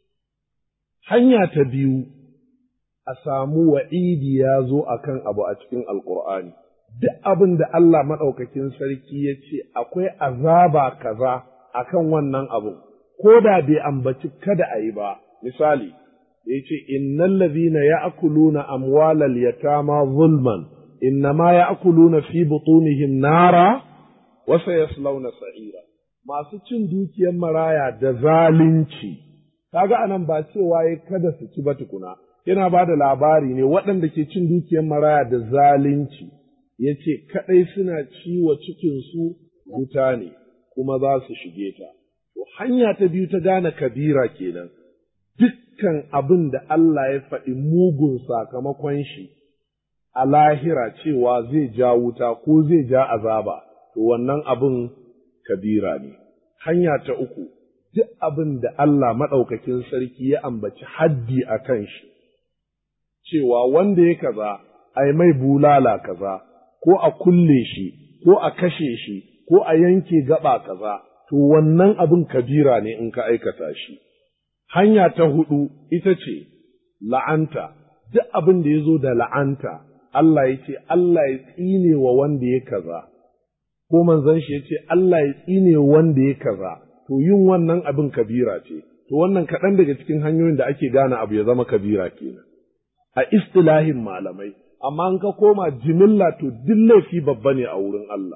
hanya ta biyu a samu wa'idi ya zo a kan abu a cikin Alƙur'ani, duk abin da Allah maɗaukakin sarki ya ce akwai azaba kaza a kan wannan abin, ko da bai ambaci kada a yi ba, misali, ya ce, Innan lazina ya akuluna amwalal yatama zulman, innama ya akuluna fi butunihim nara, wasa yaslauna sa'ira. Masu cin dukiyar maraya da zalunci, kaga anan ba cewa ya kada su ci ba tukuna. yana ba da labari ne waɗanda ke cin dukiyar maraya da zalunci, ya ce kaɗai suna ciwo cikinsu wuta ne, kuma za su shige ta. To, hanya ta biyu ta gane kabira kenan, dukkan abin da Allah ya faɗi mugun sakamakon shi a lahira cewa zai ja wuta ko zai ja azaba, to wannan abin kabira ne. Hanya ta uku, duk abin da Allah maɗaukakin sarki ya ambaci haddi a kan shi. cewa wanda ya kaza a mai bulala kaza ko a kulle shi ko a kashe shi ko a yanke gaba kaza to wannan abin kabira ne in ka aikata shi hanya ta hudu ita ce la'anta duk abin da ya zo da la'anta Allah ya ce Allah ya tsine wa wanda ya kaza ko manzon shi ya ce Allah ya tsine wanda ya kaza to yin wannan abin kabira ce to wannan kaɗan daga cikin hanyoyin da ake gane abu ya zama kabira kenan a istilahin malamai, amma in ka koma jimilla to duk laifi babba ne a wurin Allah.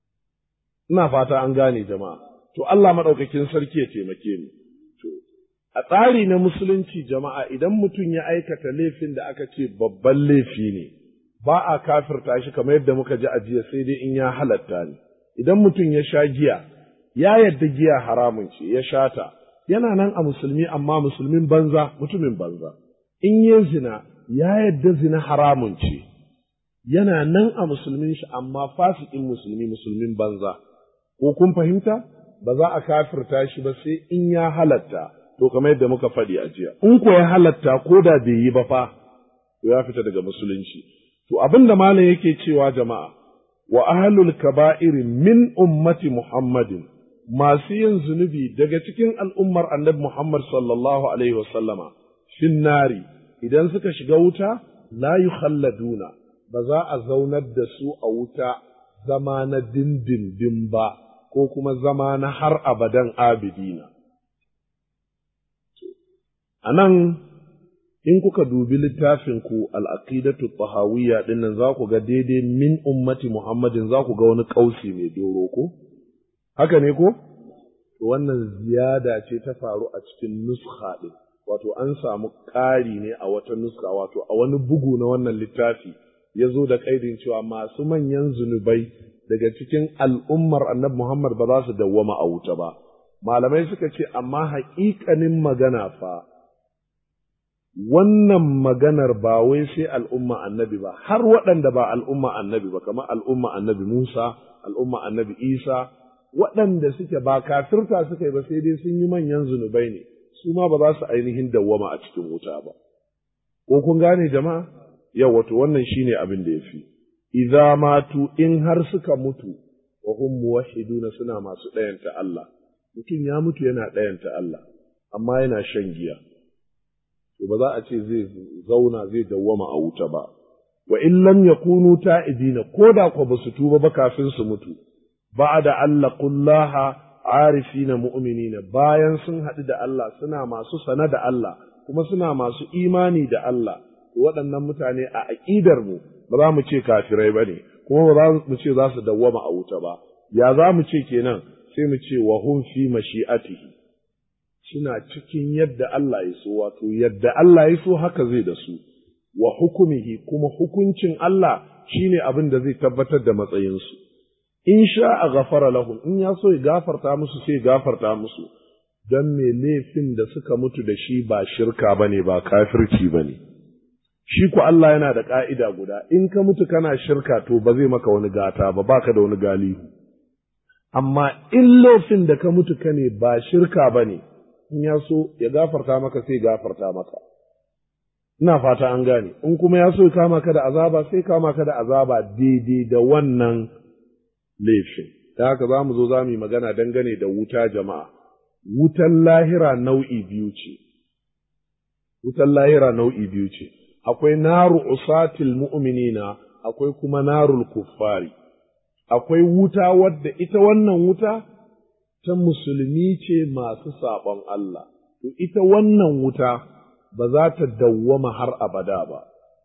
Ina fata an gane jama'a, to Allah maɗaukakin sarki ya taimake mu. To, a tsari na musulunci jama'a idan mutum ya aikata laifin da aka ce babban laifi ne, ba a kafirta shi kamar yadda muka ji a jiya sai dai in ya halatta ne. Idan mutum ya sha giya, ya yadda giya haramun ce, ya sha ta, yana nan a musulmi amma musulmin banza, mutumin banza. In yi zina, ya yadda zina haramun ce, yana nan a musulmin shi amma fasikin musulmi musulmin banza, ko kun fahimta? Ba za a kafirta shi ba sai in ya halatta, to kamar yadda muka faɗi a jiya. In ko ya halatta ko da bai yi ba fa, to ya fita daga musulunci. To abin da malam yake cewa jama'a, wa ahlul kaba'iri min ummati Muhammadin, masu yin zunubi daga cikin al'ummar annabi Muhammad sallallahu alaihi wasallama, fin nari, idan suka shiga wuta, la yukhalladuna ba za a zaunar da su a wuta zama na dindindin ba, ko kuma zama na har abadan abidina. A nan, in kuka dubi littafinku al'aƙidatu tahawiyya ɗin nan za ku ga daidai min ummati Muhammadin za ku ga wani ƙausi mai doro ko? Haka ne ko? Wannan ziyada ce ta faru a cikin nuskha ɗin. wato an samu ƙari ne a wata nuska wato a wani bugu na wannan littafi ya zo da ƙaidin cewa masu manyan zunubai daga cikin al'ummar annabi Muhammad ba za su dawwama a wuta ba. Malamai suka ce, amma haƙiƙanin magana fa, wannan maganar ba wai sai al'umma annabi ba, har waɗanda ba al'umma annabi ba, kamar al'umma annabi Musa, al'umma annabi Isa, waɗanda suke ba kafirta suka yi ba sai dai sun yi manyan zunubai ne. su ma ba za su ainihin dawwama a cikin wuta ba. Ko kun gane jama'a? Yau wato wannan shine abin da ya fi. Idza matu in har suka mutu wa hum muwahhiduna suna masu ɗayanta Allah. Mutum ya mutu yana ɗayanta Allah, amma yana shan giya. To ba za a ce zai zauna zai dawwama a wuta ba. Wa in lam yakunu ta'ibina ko da ko ba su tuba ba kafin su mutu. Ba'da Allah kullaha arifina mu'minina bayan sun haɗu da Allah suna masu sana da Allah kuma suna masu imani da Allah waɗannan mutane a aƙidar mu ba za mu ce kafirai ba ne kuma ba za mu ce za su dawwama a wuta ba ya za mu ce kenan sai mu ce wa hum fi mashi'atihi suna cikin yadda Allah ya so wato yadda Allah ya so haka zai da su wa hukumihi kuma hukuncin Allah shine abin da zai tabbatar da matsayinsu in sha a gafara lahum in ya so ya gafarta musu sai gafarta musu don me laifin da suka mutu da shi ba shirka ba ne ba kafirci ba ne shi ku Allah yana da ƙa'ida guda, in ka mutu kana shirka to ba zai maka wani gata ba, baka da wani galihu. Amma in laifin da ka mutu ka ne ba shirka ba ne, in ya so ya gafarta maka sai gafarta maka. Ina fata an gane, in kuma ya so ya kama ka da azaba sai kama ka da azaba daidai da wannan laifin. Da haka za mu zo za mu yi magana dangane da wuta jama'a. Wutan lahira nau'i biyu ce. Wutan lahira nau'i biyu ce. akwai naru usatil mu'minina akwai kuma narul kuffari akwai wuta wadda ita wannan wuta ta musulmi ce masu saɓon Allah to ita wannan wuta ba za ta dawwama har abada ba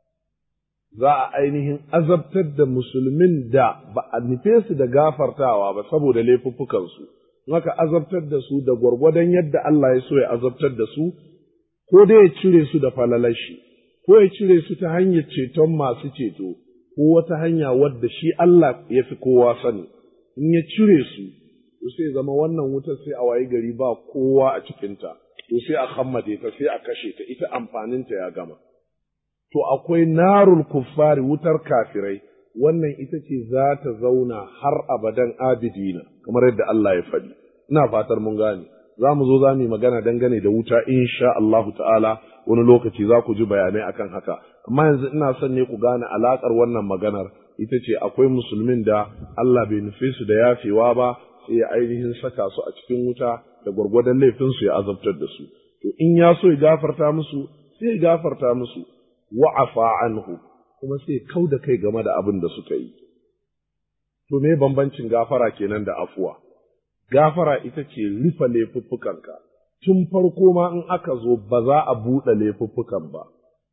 za a ainihin azabtar da musulmin da ba a nufe su da gafartawa ba saboda laifuffukansu haka azabtar da su da gwargwadon yadda Allah ya so ya azabtar da su ko dai ya cire su da falalashi ko ya cire su ta hanyar ceton masu ceto, ko wata hanya wadda shi Allah ya fi kowa sani, in ya cire su, to sai zama wannan wutar sai a wayi gari ba kowa a cikinta, to sai a hammade ta sai a kashe ta, ita amfaninta ya gama. To akwai narul kuffari wutar kafirai, wannan ita ce za ta zauna har abadan abidina, kamar yadda Allah ya faɗi. Ina fatar mun gane. Za mu zo za mu yi magana dangane da wuta insha Allahu ta'ala wani lokaci za ku ji bayanai akan haka amma yanzu ina son ne ku gane alakar wannan maganar ita ce akwai musulmin da Allah bai nufe su da yafewa ba sai ya ainihin saka su a cikin wuta da gwargwadon laifin su ya azabtar da su to in ya so ya gafarta musu sai ya gafarta musu wa'afa anhu kuma sai kau da kai game da abin da suka yi to me bambancin gafara kenan da afuwa gafara ita ce rufe laifuffukanka tun farko ma in aka zo ba za a buɗe laifuffukan ba.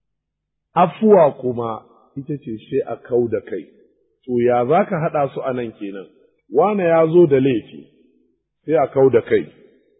Afuwa kuma ita ce sai a kau da kai, to ya za ka haɗa su a nan kenan, wane ya zo da laifi, sai a kau da kai.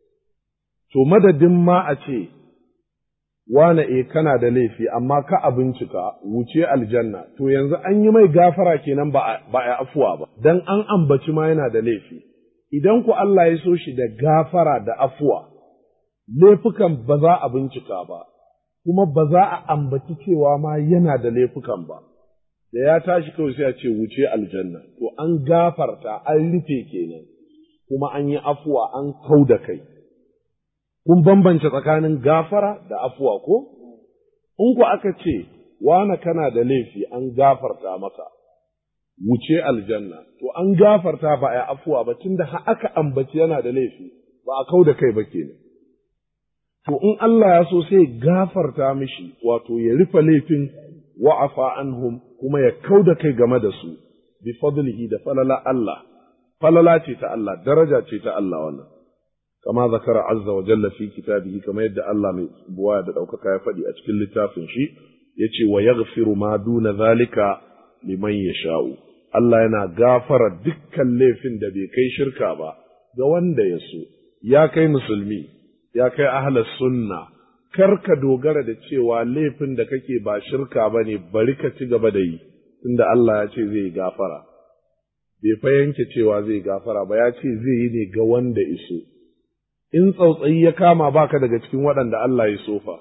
To madadin ma a ce, wane e kana da laifi, amma ka a bincika wuce aljanna, to yanzu an yi mai gafara kenan ba a afuwa ba, don an ambaci ma yana da laifi. Idan ku Allah ya so shi da gafara da afuwa, laifukan ba za a bincika ba, kuma ba za a ambaci cewa ma yana da laifukan ba, da ya tashi kawai sai a ce wuce aljanna, to an gafarta an rufe kenan, kuma an yi afuwa an kau da kai. Kun bambance tsakanin gafara da afuwa ko? In ku aka ce, wane kana da laifi an gafarta maka, wuce aljanna, to an gafarta ba a yi afuwa ba, tunda aka ambaci yana da laifi, ba a kau da kai ba kenan. to in Allah ya so sai gafarta mishi wato ya rufe laifin wa'afa anhum kuma ya kau da kai game da su bi fadlihi da falala Allah falala ce ta Allah daraja ce ta Allah wannan kama zakara azza wa jalla fi kitabihi kama yadda Allah mai buwa da ɗaukaka ya faɗi a cikin littafin shi yace wa yaghfiru ma duna zalika liman yasha'u Allah yana gafara dukkan laifin da bai kai shirka ba ga wanda ya so ya kai musulmi ya kai ahlas sunna kar ka dogara da cewa laifin da kake ba shirka ba ne bari ka ci gaba da yi tunda Allah ya ce zai gafara bai fa yanke cewa zai gafara ba ya ce zai yi ne ga wanda iso in tsautsayi ya kama baka daga cikin waɗanda Allah ya sofa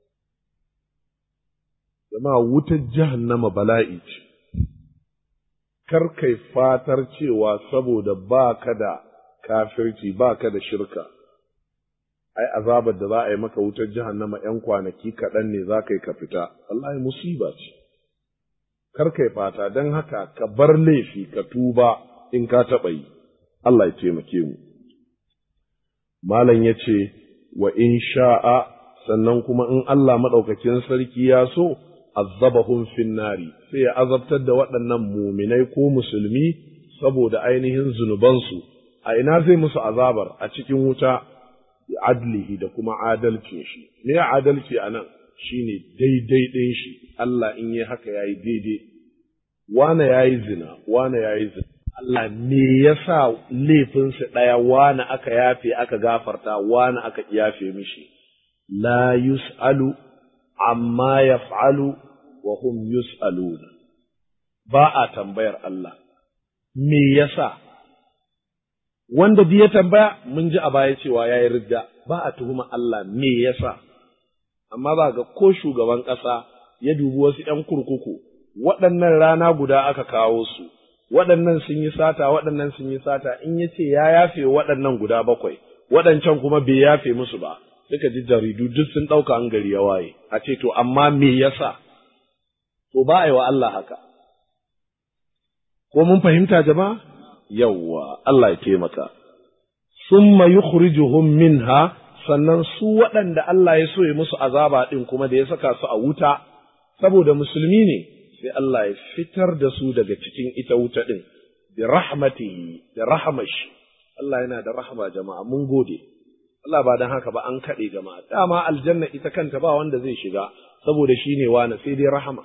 zama wutar jahannama bala'i ce kar kai fatar cewa saboda baka da kafirci baka da shirka ai azabar da za a yi maka wutar jahannama ‘yan kwanaki kaɗan ne za ka yi ka fita, Allah musiba ce, kar kai fata don haka ka bar laifi ka tuba in ka taɓa yi, Allah ya taimake mu. Malam ya ce, wa in sha'a sannan kuma in Allah maɗaukakin sarki ya so, azabahum finnari sai ya azabtar da waɗannan muminai ko musulmi saboda ainihin zunubansu, a ina zai musu azabar a cikin wuta adlihi da kuma adalcin shi me ya adalci a nan shine daidai ɗin shi Allah in yi haka yayi daidai wane yayi zina wane yayi zina Allah me yasa laifinsa ɗaya wane aka yafe aka gafarta wane aka yafe mishi la yus'alu amma yaf'alu wa hum yus'aluna ba a tambayar Allah me yasa wanda bi ya tambaya mun ji a baya cewa ya yi ridda ba a tuhuma Allah me yasa amma za ga ko shugaban ƙasa ya dubi wasu ‘yan kurkuku, waɗannan rana guda aka kawo su, waɗannan sun yi sata, waɗannan sun yi sata, in ya ce ya yafe waɗannan guda bakwai, waɗancan kuma bai yafe musu ba, suka ji jaridu duk sun ɗauka an gari ya waye, a ce to amma me yasa? To ba a yi wa Allah haka. Ko mun fahimta jama'a? Yawwa, Allah ya taimaka. Summa yukhrijuhum minha sannan su waɗanda Allah ya so ya musu azaba ɗin kuma da ya saka su a wuta, saboda musulmi ne, sai Allah ya fitar da su daga cikin ita wuta ɗin, bi rahmatihi, da rahamashi. Allah yana da rahama jama'a, mun gode. Allah ba don haka ba an kaɗe jama'a, dama aljanna ita kanta ba wanda zai shiga, saboda shi ne wani sai dai rahama.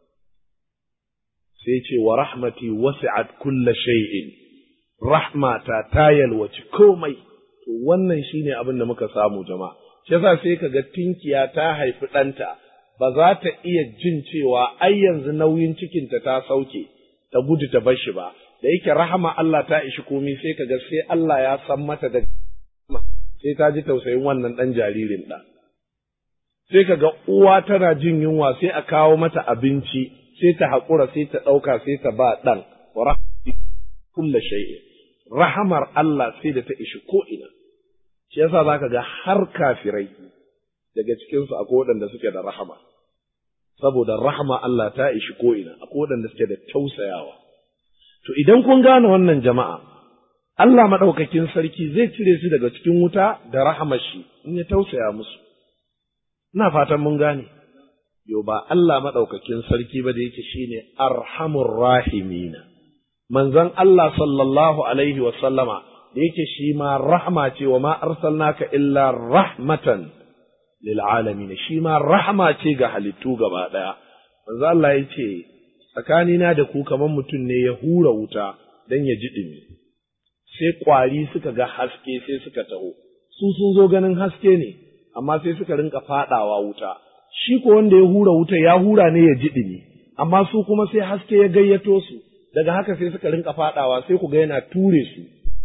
Sai ce wa rahmati wasi'at kulla shay'in, rahmata ta yalwaci komai. to wannan shine abin da muka samu jama'a shi yasa sai ka ga tinkiya ta haifi ɗanta ba za ta iya jin cewa ai yanzu nauyin cikinta ta sauke ta gudu ta bar shi ba da yake rahama Allah ta ishi komai sai ka ga sai Allah ya san mata da sai ta ji tausayin wannan ɗan jaririn ɗan sai ka ga uwa tana jin yunwa sai a kawo mata abinci sai ta haƙura sai ta ɗauka sai ta ba ɗan wa kulla shay'in rahamar Allah sai da ta ishi ko'ina, shi yasa za ka ga har kafirai daga cikinsu akwai waɗanda suke da rahama, saboda rahama Allah ta ishi ko'ina, akwai waɗanda suke da tausayawa. To idan kun gane wannan jama'a, Allah maɗaukakin sarki zai cire su daga cikin wuta da rahamar shi in ya tausaya musu. Ina fatan mun gane, yo ba Allah maɗaukakin sarki ba da yake shine arhamur rahimina. manzon Allah sallallahu alaihi wa sallama da yake shi ma rahma ce wa ma arsalnaka illa rahmatan lil alamin shi ma rahma ce ga halittu gaba daya manzon Allah ya ce tsakanina da ku kamar mutum ne ya hura wuta dan ya ji dumi sai kwari suka ga haske sai suka taho su sun zo ganin haske ne amma sai suka rinka fadawa wuta shi ko wanda ya hura wuta ya hura ne ya ji dumi amma su kuma sai haske ya gayyato su daga haka sai suka rinka fadawa sai ku ga yana ture su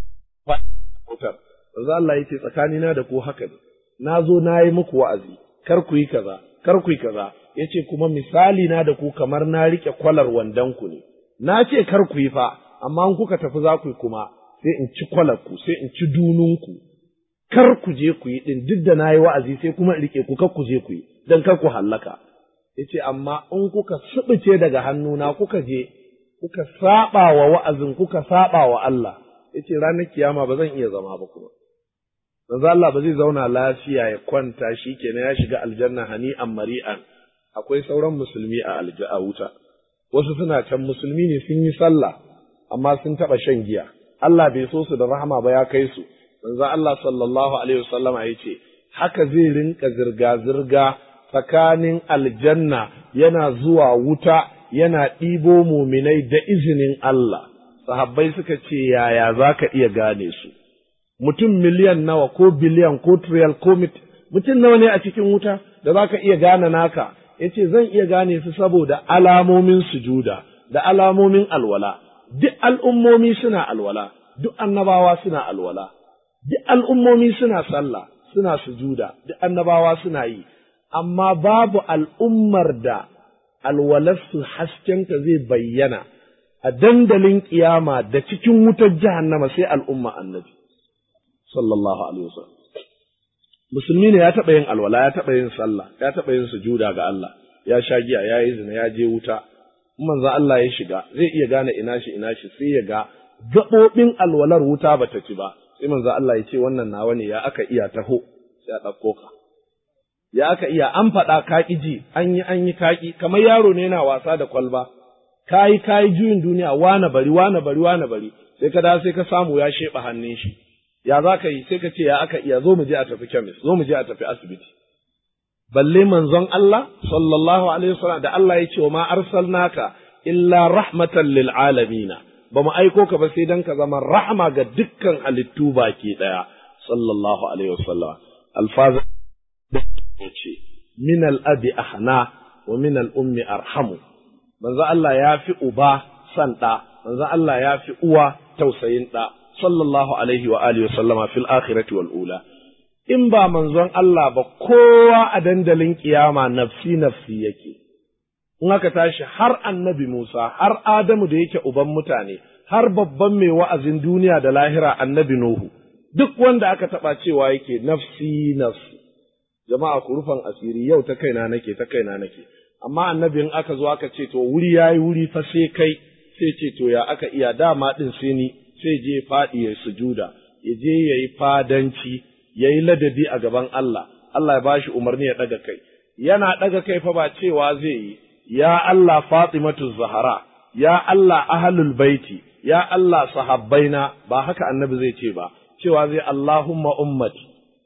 wutar manzo Allah yace tsakanina da ku haka ne na zo na yi muku wa'azi kar ku yi kaza kar ku yi kaza yace kuma misali na da ku kamar na rike kwalar wandan ku ne na ce kar ku yi fa amma in kuka tafi za ku yi kuma sai in ci kwalar ku sai in ci dunun ku kar ku je ku yi din duk da na yi wa'azi sai kuma in rike ku kar ku je ku yi dan kar ku hallaka yace amma in kuka subuce daga hannuna kuka je kuka saba wa wa'azin kuka saba wa Allah yace ranar kiyama ba zan iya zama ba kuma manzo Allah ba zai zauna lafiya ya kwanta shikenan ya shiga aljanna hani'an mari'an akwai sauran musulmi a alja'a wuta wasu suna can musulmi ne sun yi sallah amma sun taba shan giya Allah bai so su da rahama ba ya kai su manzo Allah sallallahu alaihi wasallama yace haka zai rinka zirga zirga tsakanin aljanna yana zuwa wuta yana ɗibo muminai da izinin Allah, sahabbai suka ce yaya za ka iya gane su, mutum miliyan nawa ko biliyan ko triyal ko mutum nawa ne a cikin wuta da za ka iya gane naka, ya ce zan iya gane su saboda alamomin sujuda da alamomin alwala, duk al'ummomi suna alwala, duk annabawa suna alwala, duk al'ummomi suna sallah, suna sujuda, duk annabawa suna yi, amma babu al'ummar da alwalarsu haskenta zai bayyana a dandalin kiyama da cikin wutar jahannama sai al'umma annabi sallallahu alaihi wasallam musulmi ne ya taɓa yin alwala ya taɓa yin sallah ya taɓa yin sujuda ga Allah ya sha giya ya yi zina ya je wuta in manzo Allah ya shiga zai iya gane ina shi ina shi sai ya ga gaɓoɓin alwalar wuta bata ci ba sai manzo Allah ya ce wannan nawa ne ya aka iya taho sai a ɗauko ka ya aka iya an faɗa kaƙi ji an yi an yi kaƙi kamar yaro ne yana wasa da kwalba kayi kayi juyin duniya wane bari wane bari wane bari sai ka da sai ka samu ya sheɓa hannun shi ya za ka yi sai ka ce ya aka iya zo mu je a tafi kemis zo mu je a tafi asibiti balle manzon Allah sallallahu alaihi wasallam da Allah ya ce wa ma arsalnaka illa rahmatan lil alamin ba mu aiko ka ba sai dan ka zama rahma ga dukkan halittu baki daya sallallahu alaihi wasallam alfaza ce min al-abi ahna wa min al-ummi arhamu manzo Allah ya fi uba san ɗa, manzo Allah ya fi uwa tausayin ɗa, sallallahu alaihi wa alihi sallama fil akhirati wal ula. In ba manzon Allah ba kowa a dandalin kiyama nafsi nafsi yake, in aka tashi har annabi Musa har Adamu da yake uban mutane har babban mai wa'azin duniya da lahira annabi Nuhu duk wanda aka taɓa cewa yake nafsi nafsi jama'a ku rufan asiri yau ta kaina nake ta kaina nake amma annabin aka zo aka ce to wuri yayi wuri fa sai kai sai ce to ya aka iya dama din sai ni sai je faɗi ya sujuda ya je yayi fadanci yayi ladabi a gaban Allah Allah ya bashi umarni ya ɗaga kai yana ɗaga kai fa ba cewa zai yi ya Allah Fatimatu Zahra ya Allah ahlul baiti ya Allah sahabbaina ba haka annabi zai ce ba cewa zai Allahumma ummati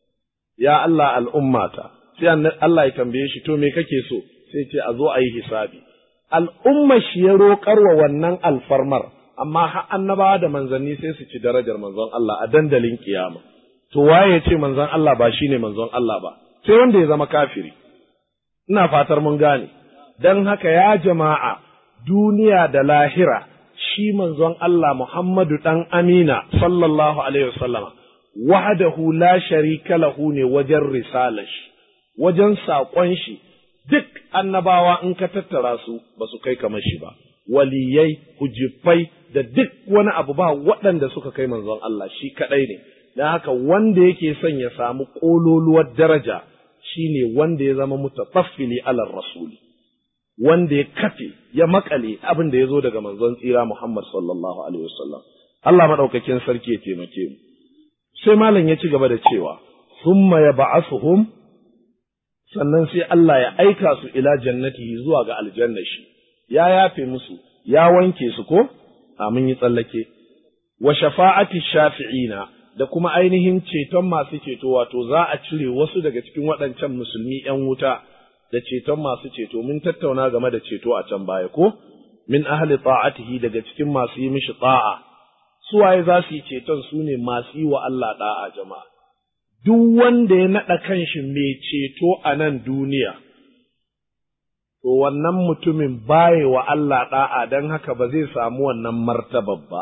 ya Allah al'ummata sai Allah ya tambaye shi to me kake so sai ce a zo a yi hisabi al'umma shi ya roƙar wa wannan alfarmar amma har annabawa da manzanni sai su ci darajar manzon Allah a dandalin kiyama to waye ya ce manzon Allah ba shine manzon Allah ba sai wanda ya zama kafiri ina fatar mun gane dan haka ya jama'a duniya da lahira shi manzon Allah Muhammadu ɗan Amina sallallahu Alaihi wasallama, wahadahu la sharika lahu ne wajen risalar shi, wajen saƙon shi, duk annabawa in ka tattara su ba su kai kamar shi ba, waliyai, hujifai da duk wani abu ba waɗanda suka kai manzon Allah shi kaɗai ne, don haka wanda yake son ya samu ƙololuwar daraja shi ne wanda ya zama mutafaffili alar rasuli. wanda ya kafe ya makale abin da ya zo daga manzon tsira Muhammad sallallahu alaihi wasallam Allah madaukakin sarki ya taimake mu sai malam ya ci gaba da cewa summa yab'asuhum sannan sai Allah ya aika su ila jannatihi zuwa ga aljanna shi ya yafe musu ya wanke su ko amin yi tsallake wa shafa'ati shafi'ina da kuma ainihin ceton masu ceto wato za a cire wasu daga cikin waɗancan musulmi ‘yan wuta da ceton masu ceto mun tattauna game da ceto a can baya ko min ahli ta'atihi daga cikin masu yi mishi ta'a su waye za su yi ceton su ne masu yi wa Allah da'a jama'a duk wanda ya naɗa kanshi mai ceto a nan duniya to wannan mutumin baye wa Allah da'a don haka ba zai samu wannan martabar ba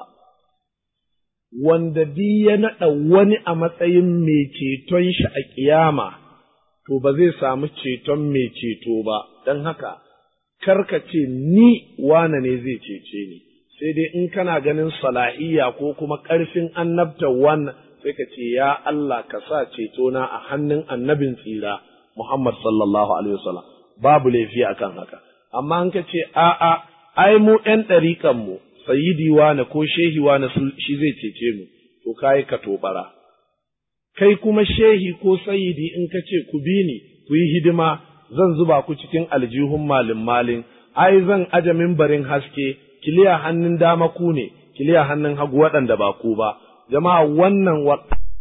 wanda duk ya naɗa wani a matsayin mai ceton shi a ƙiyama to ba zai samu ceton mai ceto ba, don haka, karka ce ni wane ne zai cece ni, sai dai in kana ganin salahiyya ko kuma ƙarfin annabta wannan sai ka ce, Ya Allah ka sa cetona a hannun annabin tsira, Muhammad sallallahu Alaihi wasallam, babu laifi akan haka. Amma in ka ce, A'a, ai mu ’yan ɗariƙanmu, sayidi wane ko shehi wane shi zai cece mu, to kayi ka tobara. kai kuma shehi ko sayidi in ka ce ku bi ni ku yi hidima zan zuba ku cikin aljihun malin malin ai zan aje mimbarin haske kiliya hannun dama ku ne kiliya hannun hagu waɗanda ba ku ba jama'a wannan wa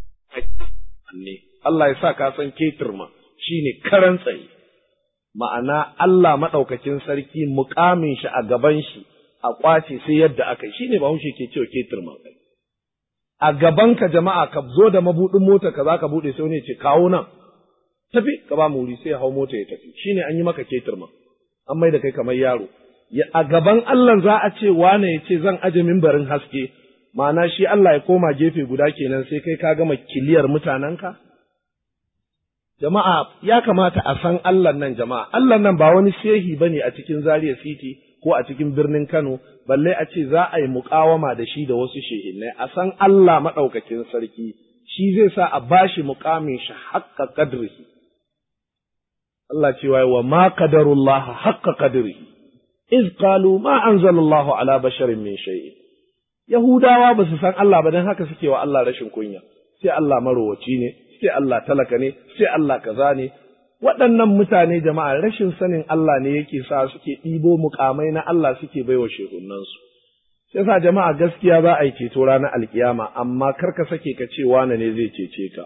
ne Allah ya sa ka san ketirma shine karan tsaye ma'ana Allah maɗaukakin sarki muƙamin shi a gaban shi a ƙwace sai yadda aka yi shine bahaushe ke cewa ketirma kai a gabanka jama'a ka zo da mabuɗin mota ka za ka buɗe sai wani ce kawo nan tafi ka ba mu wuri sai ya hau mota ya tafi shine an yi maka ketirma an mai da kai kamar yaro ya a gaban Allah za a ce wane ya ce zan aje mimbarin haske ma'ana shi Allah ya koma gefe guda kenan sai kai ka gama kiliyar mutanenka jama'a ya kamata a san Allah nan jama'a Allah nan ba wani shehi bane a cikin Zaria City ko a cikin birnin Kano balle a ce za a yi muƙawama da shi da wasu shehinnai a san Allah maɗaukakin sarki shi zai sa a bashi muƙamin shi haƙƙa ƙadrihi Allah cewa wa ma qadarullah haƙƙa ƙadrihi iz qalu ma anzalallahu ala basharin min shay'in Yahudawa ba su san Allah ba don haka suke wa Allah rashin kunya sai Allah marowaci ne sai Allah talaka ne sai Allah kaza ne waɗannan mutane jama'a rashin sanin Allah ne yake sa suke ɗibo mukamai na Allah suke baiwa shehunansu. Sai sa jama'a gaskiya za a yi ceto ranar alkiyama, amma kar ka sake ka ce wane ne zai cece ka.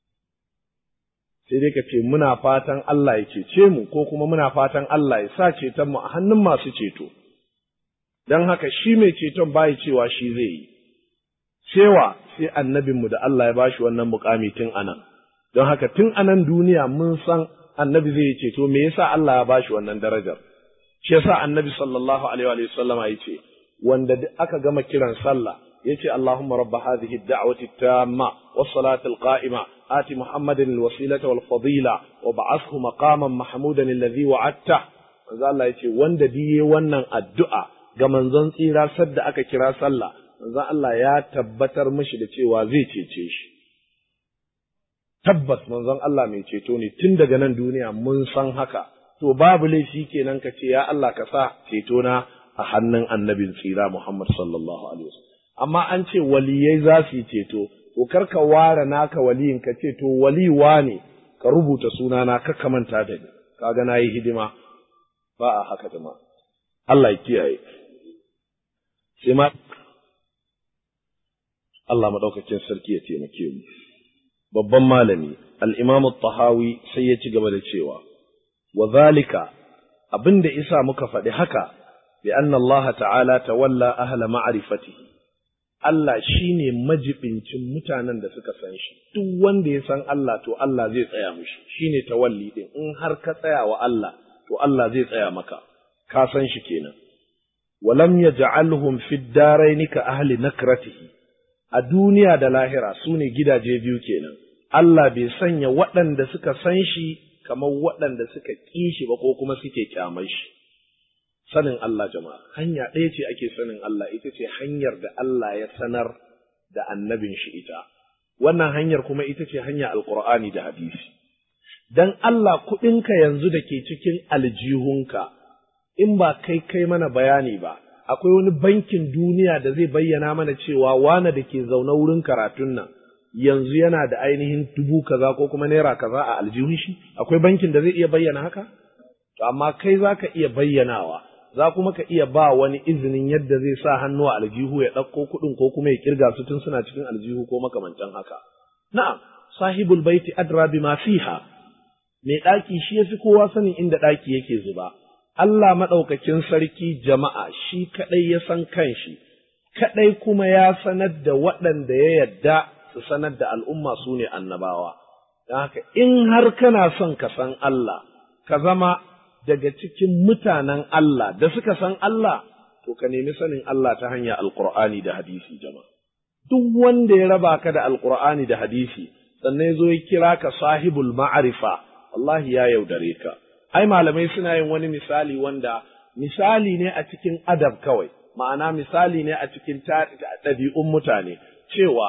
Sai dai ka ce muna fatan Allah ya cece mu ko kuma muna fatan Allah ya sa ceton mu a hannun masu ceto. Don haka shi mai ceton bayi cewa shi zai yi. Cewa sai annabinmu da Allah ya bashi wannan mukami tun anan. Don haka tun anan duniya mun san annabi zai ce to me yasa Allah ya bashi wannan darajar shi yasa annabi sallallahu alaihi wa sallama yace wanda aka gama kiran sallah yace Allahumma rabb hadhihi ad-da'wati at-tamma was-salati al-qa'ima ati Muhammadin al-wasilata wal-fadila wa ba'athhu maqaman mahmudan alladhi wa'adta manzo Allah ya ce wanda diye wannan addu'a ga manzon tsira sadda aka kira sallah manzon Allah ya tabbatar mishi da cewa zai cece shi tabbas manzon Allah mai ceto ne tun daga nan duniya mun san haka to babu laifi kenan ka ce ya Allah ka sa ceto na a hannun annabin tsira Muhammad sallallahu alaihi wasallam amma an ce waliyai za su yi ceto to kar ka ware naka waliyin ka ce to waliwa ne ka rubuta sunana ka kamanta da ni kaga nayi hidima ba a haka jama'a Allah ya kiyaye sai ma Allah madaukakin sarki ya taimake mu babban malami al-Imam tahawi sai ya ci gaba da cewa wa zalika abinda isa muka faɗi haka bi anna Allah ta'ala tawalla ahla ma'rifatihi Allah shine majibincin mutanen da suka san shi duk wanda ya san Allah to Allah zai tsaya mishi shine tawalli din in har ka tsaya wa Allah to Allah zai tsaya maka ka san shi kenan walam yaj'alhum fid daraini ka ahli nakratihi a duniya da lahira su ne gidaje biyu kenan Allah bai sanya waɗanda suka san shi kamar waɗanda suka ƙi shi ba ko kuma suke kyamar shi sanin Allah jama'a hanya ɗaya ce ake sanin Allah ita ce hanyar da Allah ya sanar da annabin shi ita wannan hanyar kuma ita ce hanya alqur'ani da hadisi dan Allah kuɗinka yanzu da ke cikin aljihunka in ba kai kai mana bayani ba akwai wani bankin duniya da zai bayyana mana cewa wane da ke zaune wurin karatun nan yanzu yana da ainihin dubu kaza ko kuma naira kaza a aljihun shi akwai bankin da zai iya bayyana haka to amma kai za ka iya bayyanawa za kuma ka iya ba wani izinin yadda zai sa hannu a aljihu ya ɗauko kuɗin ko kuma ya kirga su tun suna cikin aljihu ko makamantan haka na'am sahibul baiti adra bima fiha mai ɗaki shi ya fi kowa sanin inda ɗaki yake zuba Allah maɗaukakin sarki jama'a shi kaɗai ya san kanshi, kaɗai kuma ya sanar da waɗanda ya yadda su sanar da al'umma su ne annabawa. Don haka, in har kana son ka san Allah, ka zama daga cikin mutanen Allah da suka san Allah, to ka nemi sanin Allah ta hanyar Alƙur'ani da hadisi jama'a. Duk wanda ya raba ka da Alƙur'ani da hadisi, sannan ya zo ya kira ka sahibul ma'arifa, wallahi ya yaudare ka. ai malamai suna yin wani misali wanda misali ne a cikin adab kawai ma'ana misali ne a cikin ɗabi'un mutane cewa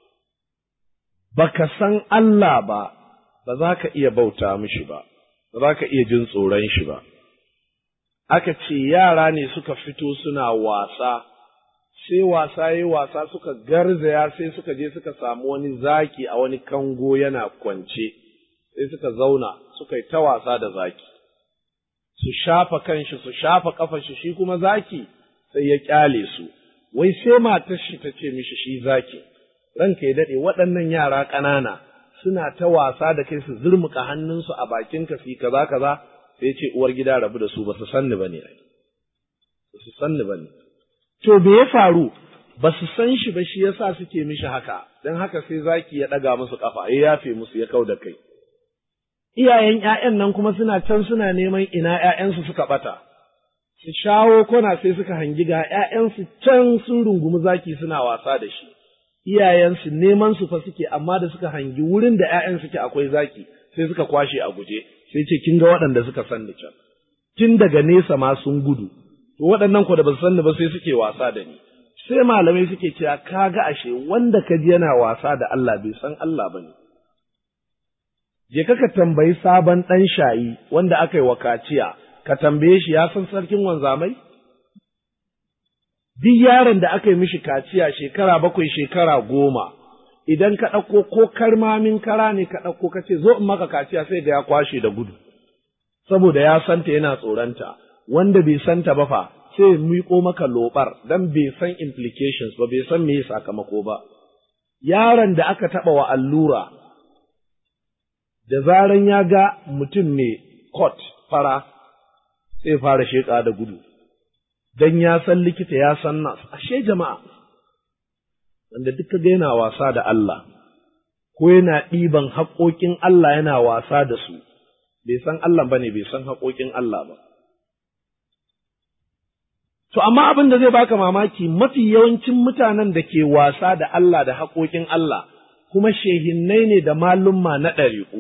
baka san Allah ba ba za ka iya bauta mishi ba ba za ka iya jin tsoron shi ba aka ce yara ne suka fito suna wasa sai wasa yi wasa suka garzaya sai suka je suka samu wani zaki a wani kango yana kwance sai suka zauna suka yi ta wasa da zaki su shafa kanshi su shafa kafar shi shi kuma zaki sai ya kyale su wai sai matar shi ta ce mishi shi zaki ranka ya dade waɗannan yara ƙanana suna ta wasa da kai su zurmuka hannunsu a bakin ka su kaza kaza sai ce uwar gida rabu da su ba su sanni bane ai ba su sanni bane to me ya faru ba su san shi ba shi yasa suke mishi haka dan haka sai zaki ya ɗaga musu kafa ya yafe musu ya kau da kai iyayen ’ya'yan nan kuma suna can suna neman ina ’ya'yansu suka ɓata, su shawo kona sai suka hangi ga ’ya'yansu can sun rungumi zaki suna wasa da shi, iyayensu neman su fa suke amma da suka hangi wurin da ’ya'yan suke akwai zaki sai suka kwashe a guje, sai ce kin ga waɗanda suka sanni can, tun daga nesa ma sun gudu, to waɗannan ko da ba su sanni ba sai suke wasa da ni. Sai malamai suke cewa ka ga ashe wanda ka ji yana wasa da Allah bai san Allah ba ne. je ka ka tambayi sabon ɗan shayi wanda aka yi wa kaciya, ka tambaye shi ya san sarkin wanzamai? Duk yaron da aka yi mishi kaciya shekara bakwai shekara goma, idan ka ɗauko ko karmamin kara ne ka ɗauko ka ce zo in maka kaciya sai ga ya kwashe da gudu, saboda ya santa yana tsoronta, wanda bai santa ba fa sai miƙo maka lobar dan bai san implications ba bai san me sakamako ba. Yaron da aka taɓa wa allura da zaran ya ga mutum mai kot fara sai fara sheƙa da gudu, don ya san likita ya san nas, ashe jama'a, wanda duka ga yana wasa da Allah, ko yana ɗiban haƙoƙin Allah yana wasa da su, bai san Allah ba ne, bai san haƙoƙin Allah ba. To, amma abin da zai baka mamaki mafi yawancin mutanen da ke wasa da Allah da haƙoƙin Allah, kuma shehinnai ne da malumma na ɗariƙu.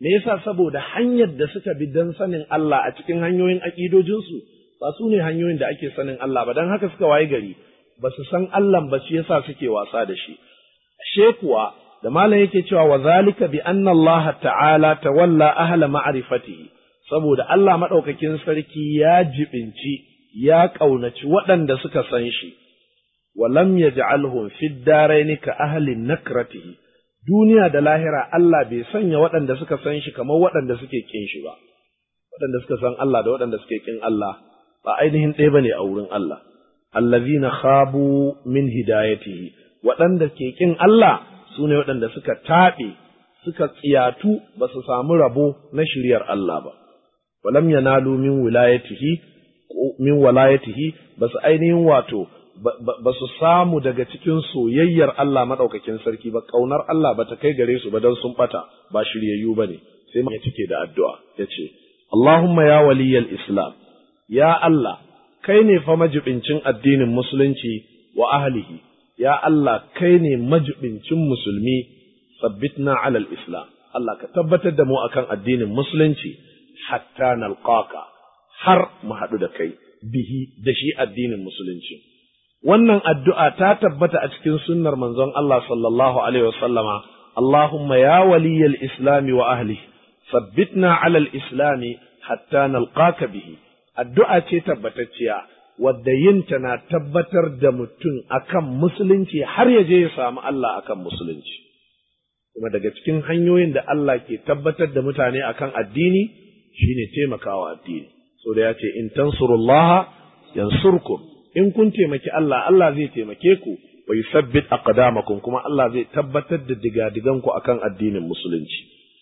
me yasa saboda hanyar da suka bi don sanin Allah a cikin hanyoyin aƙidojinsu ba su ne hanyoyin da ake sanin Allah ba don haka suka waye gari ba su san Allah ba shi yasa suke wasa da shi ashe kuwa da malam yake cewa wa zalika bi anna Allah ta'ala tawalla ahla ma'rifatihi saboda Allah madaukakin sarki ya jibinci ya kaunaci waɗanda suka san shi wa lam yaj'alhum fid darain ka ahli nakratihi duniya da lahira Allah bai sanya waɗanda suka san shi kamar waɗanda suke kin shi ba waɗanda suka san Allah da waɗanda suke kin Allah ba ainihin ɗaya bane a wurin Allah allazina khabu min hidayatihi waɗanda ke kin Allah su ne waɗanda suka taɓe suka tsiyatu ba su samu rabo na shiryar Allah ba walam yanalu min wilayatihi min walayatihi ba su ainihin wato ba su samu daga cikin soyayyar Allah maɗaukakin sarki ba ƙaunar Allah ba ta kai gare su ba don sun ɓata ba shiryayyu ba ne sai ya cike da addu'a ya ce Allahumma ya waliyal Islam ya Allah kai ne fa majibincin addinin musulunci wa ahlihi ya Allah kai ne majibincin musulmi sabbitna alal islam Allah ka tabbatar da mu akan addinin musulunci hatta nalqaka har mu haɗu da kai bihi da shi addinin musulunci wannan addu'a ta tabbata a cikin sunnar manzon Allah sallallahu alaihi wasallama Allahumma ya waliyal islami wa ahlihi sabbitna alal islami hatta nalqaka bihi addu'a ce tabbatacciya wadda yinta na tabbatar da mutum akan musulunci har ya je ya samu Allah akan musulunci. Kuma daga cikin hanyoyin da Allah ke tabbatar da mutane akan addini shine taimakawa addini. So da ya ce, In tansurullaha yansurkum in kun taimaki Allah, Allah zai taimake ku, wa yusabbit aqdamakum kuma Allah zai tabbatar da digadiganku akan addinin musulunci.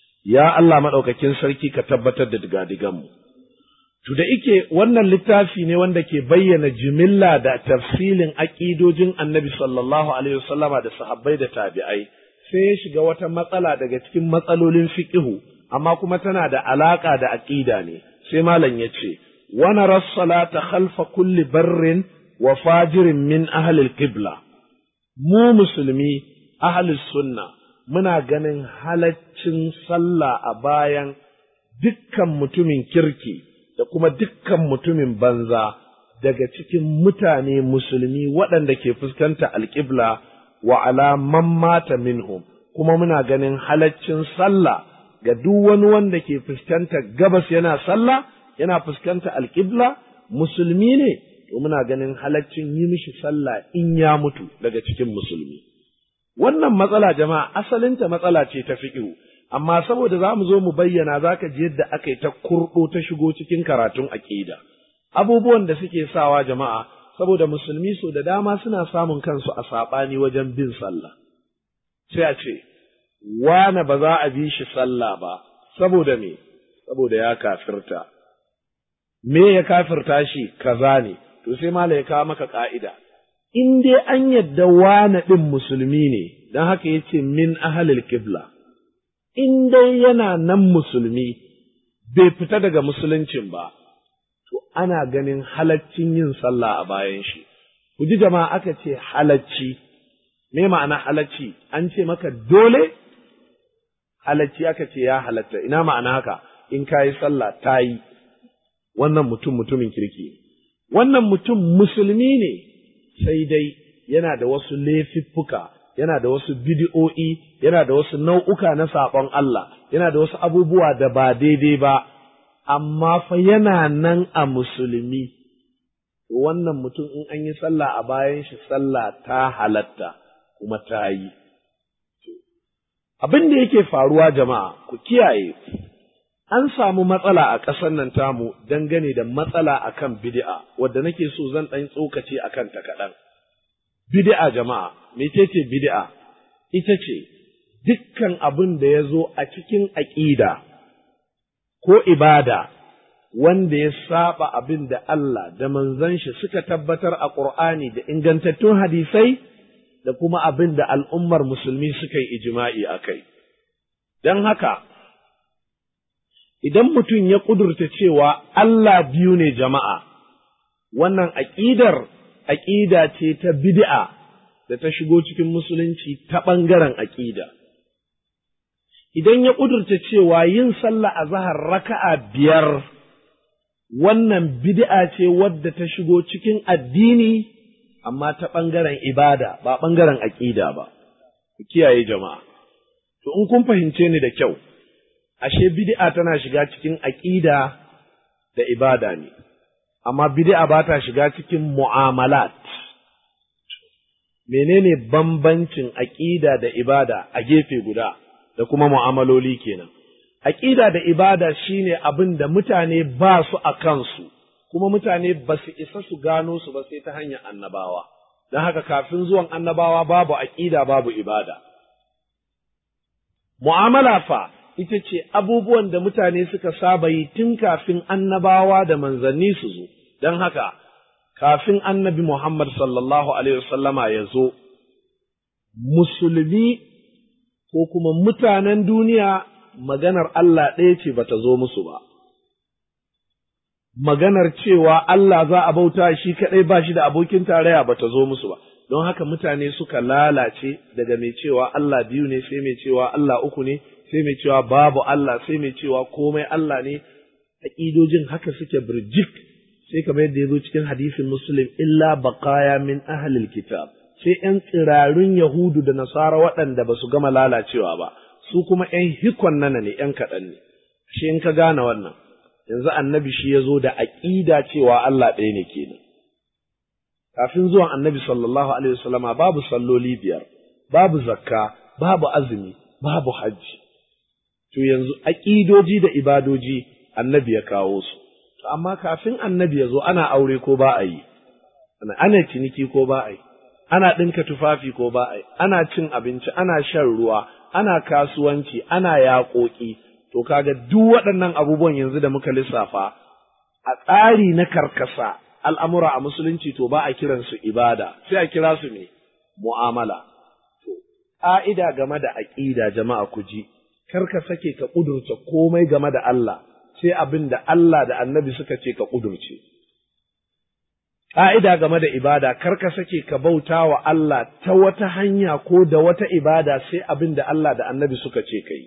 Ya Allah maɗaukakin sarki ka tabbatar da digadiganmu. To da ike wannan littafi ne wanda ke bayyana jimilla da tafsilin aƙidojin annabi sallallahu alaihi wasallama da sahabbai da tabi'ai sai ya shiga wata matsala daga cikin matsalolin fiqihu amma kuma tana da alaƙa da aƙida ne sai malam ya ce wa nara salata khalfa kulli barrin wa fajirin min ahli qibla mu musulmi ahli sunna muna ganin halaccin sallah a bayan dukkan mutumin kirki da kuma dukkan mutumin banza daga cikin mutane musulmi waɗanda ke fuskanta alƙibla wa alaman mata minhum kuma muna ganin halaccin sallah ga duk wani wanda ke fuskanta gabas yana sallah yana fuskanta alƙibla musulmi ne to muna ganin halaccin yi mishi sallah in ya mutu daga cikin musulmi wannan matsala jama'a asalinta matsala ce ta fiƙihu amma saboda za mu zo mu bayyana za ka ji yadda aka yi ta kurɗo ta shigo cikin karatun aƙida. Abubuwan da suke sawa jama'a, saboda musulmi so da dama suna samun kansu a saɓani wajen bin sallah. Sai a ce, wane ba za a bi shi sallah ba, saboda me, saboda ya kafirta. Me ya kafirta shi kaza ne, to sai mala ya kawo maka ƙa'ida. In dai an yadda wane ɗin musulmi ne, don haka ya ce min ahalil kibla. in dai yana nan musulmi bai fita daga musuluncin ba, to ana ganin halaccin yin sallah a bayan shi. Ku ji jama'a aka ce halacci, me ma'ana halacci, an ce maka dole? Halacci aka ce ya halatta, ina ma'ana haka, in ka yi sallah ta yi, wannan mutum mutumin kirki. Wannan mutum musulmi ne, sai dai yana da wasu laifuffuka yana da wasu bidi'o'i, yana da wasu nau'uka na saɓon Allah, yana da wasu abubuwa da ba daidai ba, amma fa yana nan a musulmi. Wannan mutum in an yi sallah a bayan shi sallah ta halatta kuma ta yi. Abin da yake faruwa jama'a, ku kiyaye, an samu matsala a ƙasar nan tamu dangane da matsala akan bid'a, wadda nake so zan ɗan tsokace akan ta kaɗan. bid'a jama'a mecece bid'a ita ce dukkan abin da ya zo a cikin aƙida ko ibada wanda ya saba abin da Allah da manzon shi suka tabbatar a Ƙur'ani da ingantattun hadisai da kuma abin da al'ummar musulmi suka yi ijima'i a kai. Don haka, idan mutum ya ƙudurta cewa Allah biyu ne jama'a, wannan aƙidar aƙida ce ta bid'a da ta shigo cikin musulunci ta ɓangaren aƙida. idan ya ƙudurta cewa yin sallah a zahar raka'a biyar wannan bid'a ce wadda ta shigo cikin addini amma ta ɓangaren ibada ba ɓangaren aƙida ba ku kiyaye jama'a to in kun fahimce ni da kyau ashe bid'a tana shiga cikin aƙida da ibada ne amma bid'a ba ta shiga cikin mu'amalat menene bambancin aƙida da ibada a gefe guda da kuma mu'amaloli kenan aƙida da ibada shine abin da mutane ba su a kansu kuma mutane ba su isa su gano su ba sai ta hanyar annabawa don haka kafin zuwan annabawa babu aƙida babu ibada mu'amala fa ita ce abubuwan da mutane suka saba yi tun kafin annabawa da manzanni su zo don haka kafin annabi Muhammad sallallahu Alaihi wasallama ya zo, musulmi ko kuma mutanen duniya maganar Allah ɗaya ce bata zo musu ba. Maganar cewa Allah za a bauta shi kaɗai ba shi da abokin tarayya bata zo musu ba, don haka mutane suka lalace daga mai cewa Allah biyu ne sai mai cewa Allah uku ne, sai mai cewa babu Allah sai mai cewa komai Allah ne, aƙidojin haka suke birjik. sai kamar yadda ya zo cikin hadisin muslim illa baqaya min ahlil kitab sai ’yan tsirarun yahudu da nasara waɗanda ba su gama lalacewa ba su kuma ’yan hikon nana ne ’yan kaɗan ne shi in ka gane wannan yanzu annabi shi ya zo da aƙida cewa Allah ɗaya ne kenan kafin zuwan annabi sallallahu alaihi wasallama babu salloli biyar babu zakka babu azumi babu hajji to yanzu aƙidoji da ibadoji annabi ya kawo su amma kafin annabi ya zo ana aure ko ba a yi, ana ciniki ko ba a yi, ana ɗinka tufafi ko ba a yi, ana cin abinci, ana shan ruwa, ana kasuwanci, ana yaƙoƙi, to kaga duk waɗannan abubuwan yanzu da muka lissafa a tsari na karkasa al'amura a musulunci to ba a kiransu ibada, sai a kira su ne mu'amala. To, ƙa'ida game da aƙida jama'a ku ji, kar ka sake ka ƙudurta komai game da Allah. sai abin da Allah da annabi suka ce ka ƙudurce. Ƙa'ida game da ibada, kar ka sake ka bauta wa Allah ta wata hanya ko da wata ibada sai abin da Allah da annabi suka ce ka yi.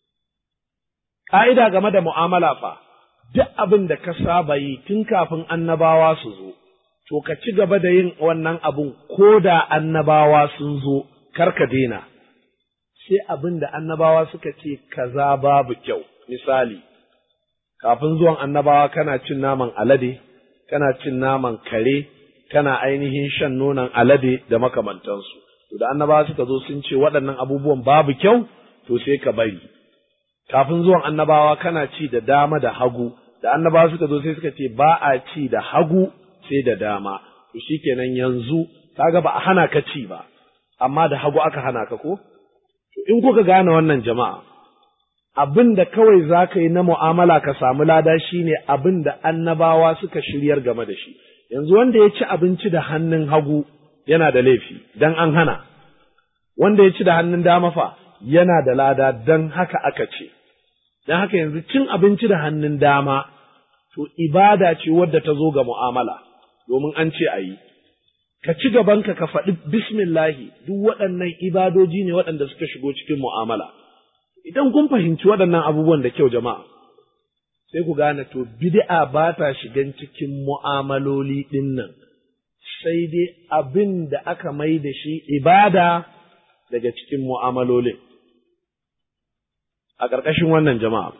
Ƙa'ida game da mu'amala fa, duk abin da ka saba yi tun kafin annabawa su zo, to ka ci gaba da yin wannan abin ko da annabawa sun zo, kar ka daina. Sai abin da annabawa suka ce kaza babu kyau, misali. kafin zuwan annabawa kana cin naman alade, kana cin naman kare, kana ainihin shan nonon alade da makamantansu. To da annabawa suka zo sun ce waɗannan abubuwan babu kyau, to sai ka bari. Kafin zuwan annabawa kana ci da dama da hagu, da annabawa suka zo sai suka ce ba a ci da hagu sai da dama. To shikenan yanzu kaga ba a hana ka ci ba, amma da hagu aka hana ka ko? To in kuka gane wannan jama'a, abin da kawai za ka yi na mu'amala ka samu lada shi ne abin da annabawa suka shiryar game da shi. Yanzu wanda ya ci abinci da hannun hagu yana da laifi, don an hana, wanda ya ci da hannun dama fa yana da lada don haka aka ce. Don haka yanzu cin abinci da hannun dama, to ibada ce wadda ta zo ga mu'amala, domin an ce a yi. Ka ci gabanka ka faɗi bismillahi duk waɗannan ibadoji ne waɗanda suka shigo cikin mu'amala. idan kun fahimci waɗannan abubuwan da kyau jama'a, sai ku gane to bid'a ba ta shigan cikin mu'amaloli ɗin nan, sai dai abin da aka mai da shi ibada daga cikin mu'amalolin. A ƙarƙashin wannan jama'a,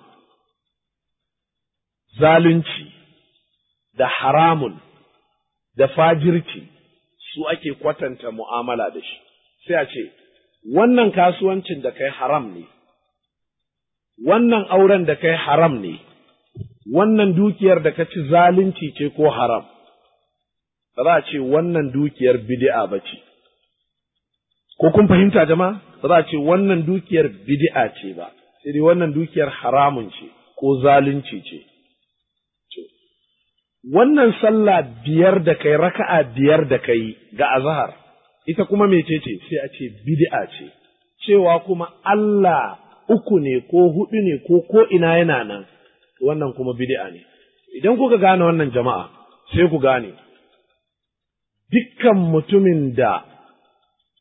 zalunci da haramun da fajirci su ake kwatanta mu'amala da shi, sai a ce, wannan kasuwancin da kai haram ne. wannan auren da kai haram ne, wannan dukiyar da ka ci zalunci ce ko haram, ba za a ce wannan dukiyar bid'a ba ce. Ko kun fahimta jama'a? Ba za a ce wannan dukiyar bid'a ce ba, sai dai wannan dukiyar haramun ce ko zalunci ce. Wannan sallah biyar da kai raka'a biyar da kai ga azahar, ita kuma mecece sai a ce bid'a ce, cewa kuma Allah uku ne ko hudu ne ko ko ina yana nan wannan kuma bid'a ne idan kuka gane wannan jama'a sai ku gane dukkan mutumin da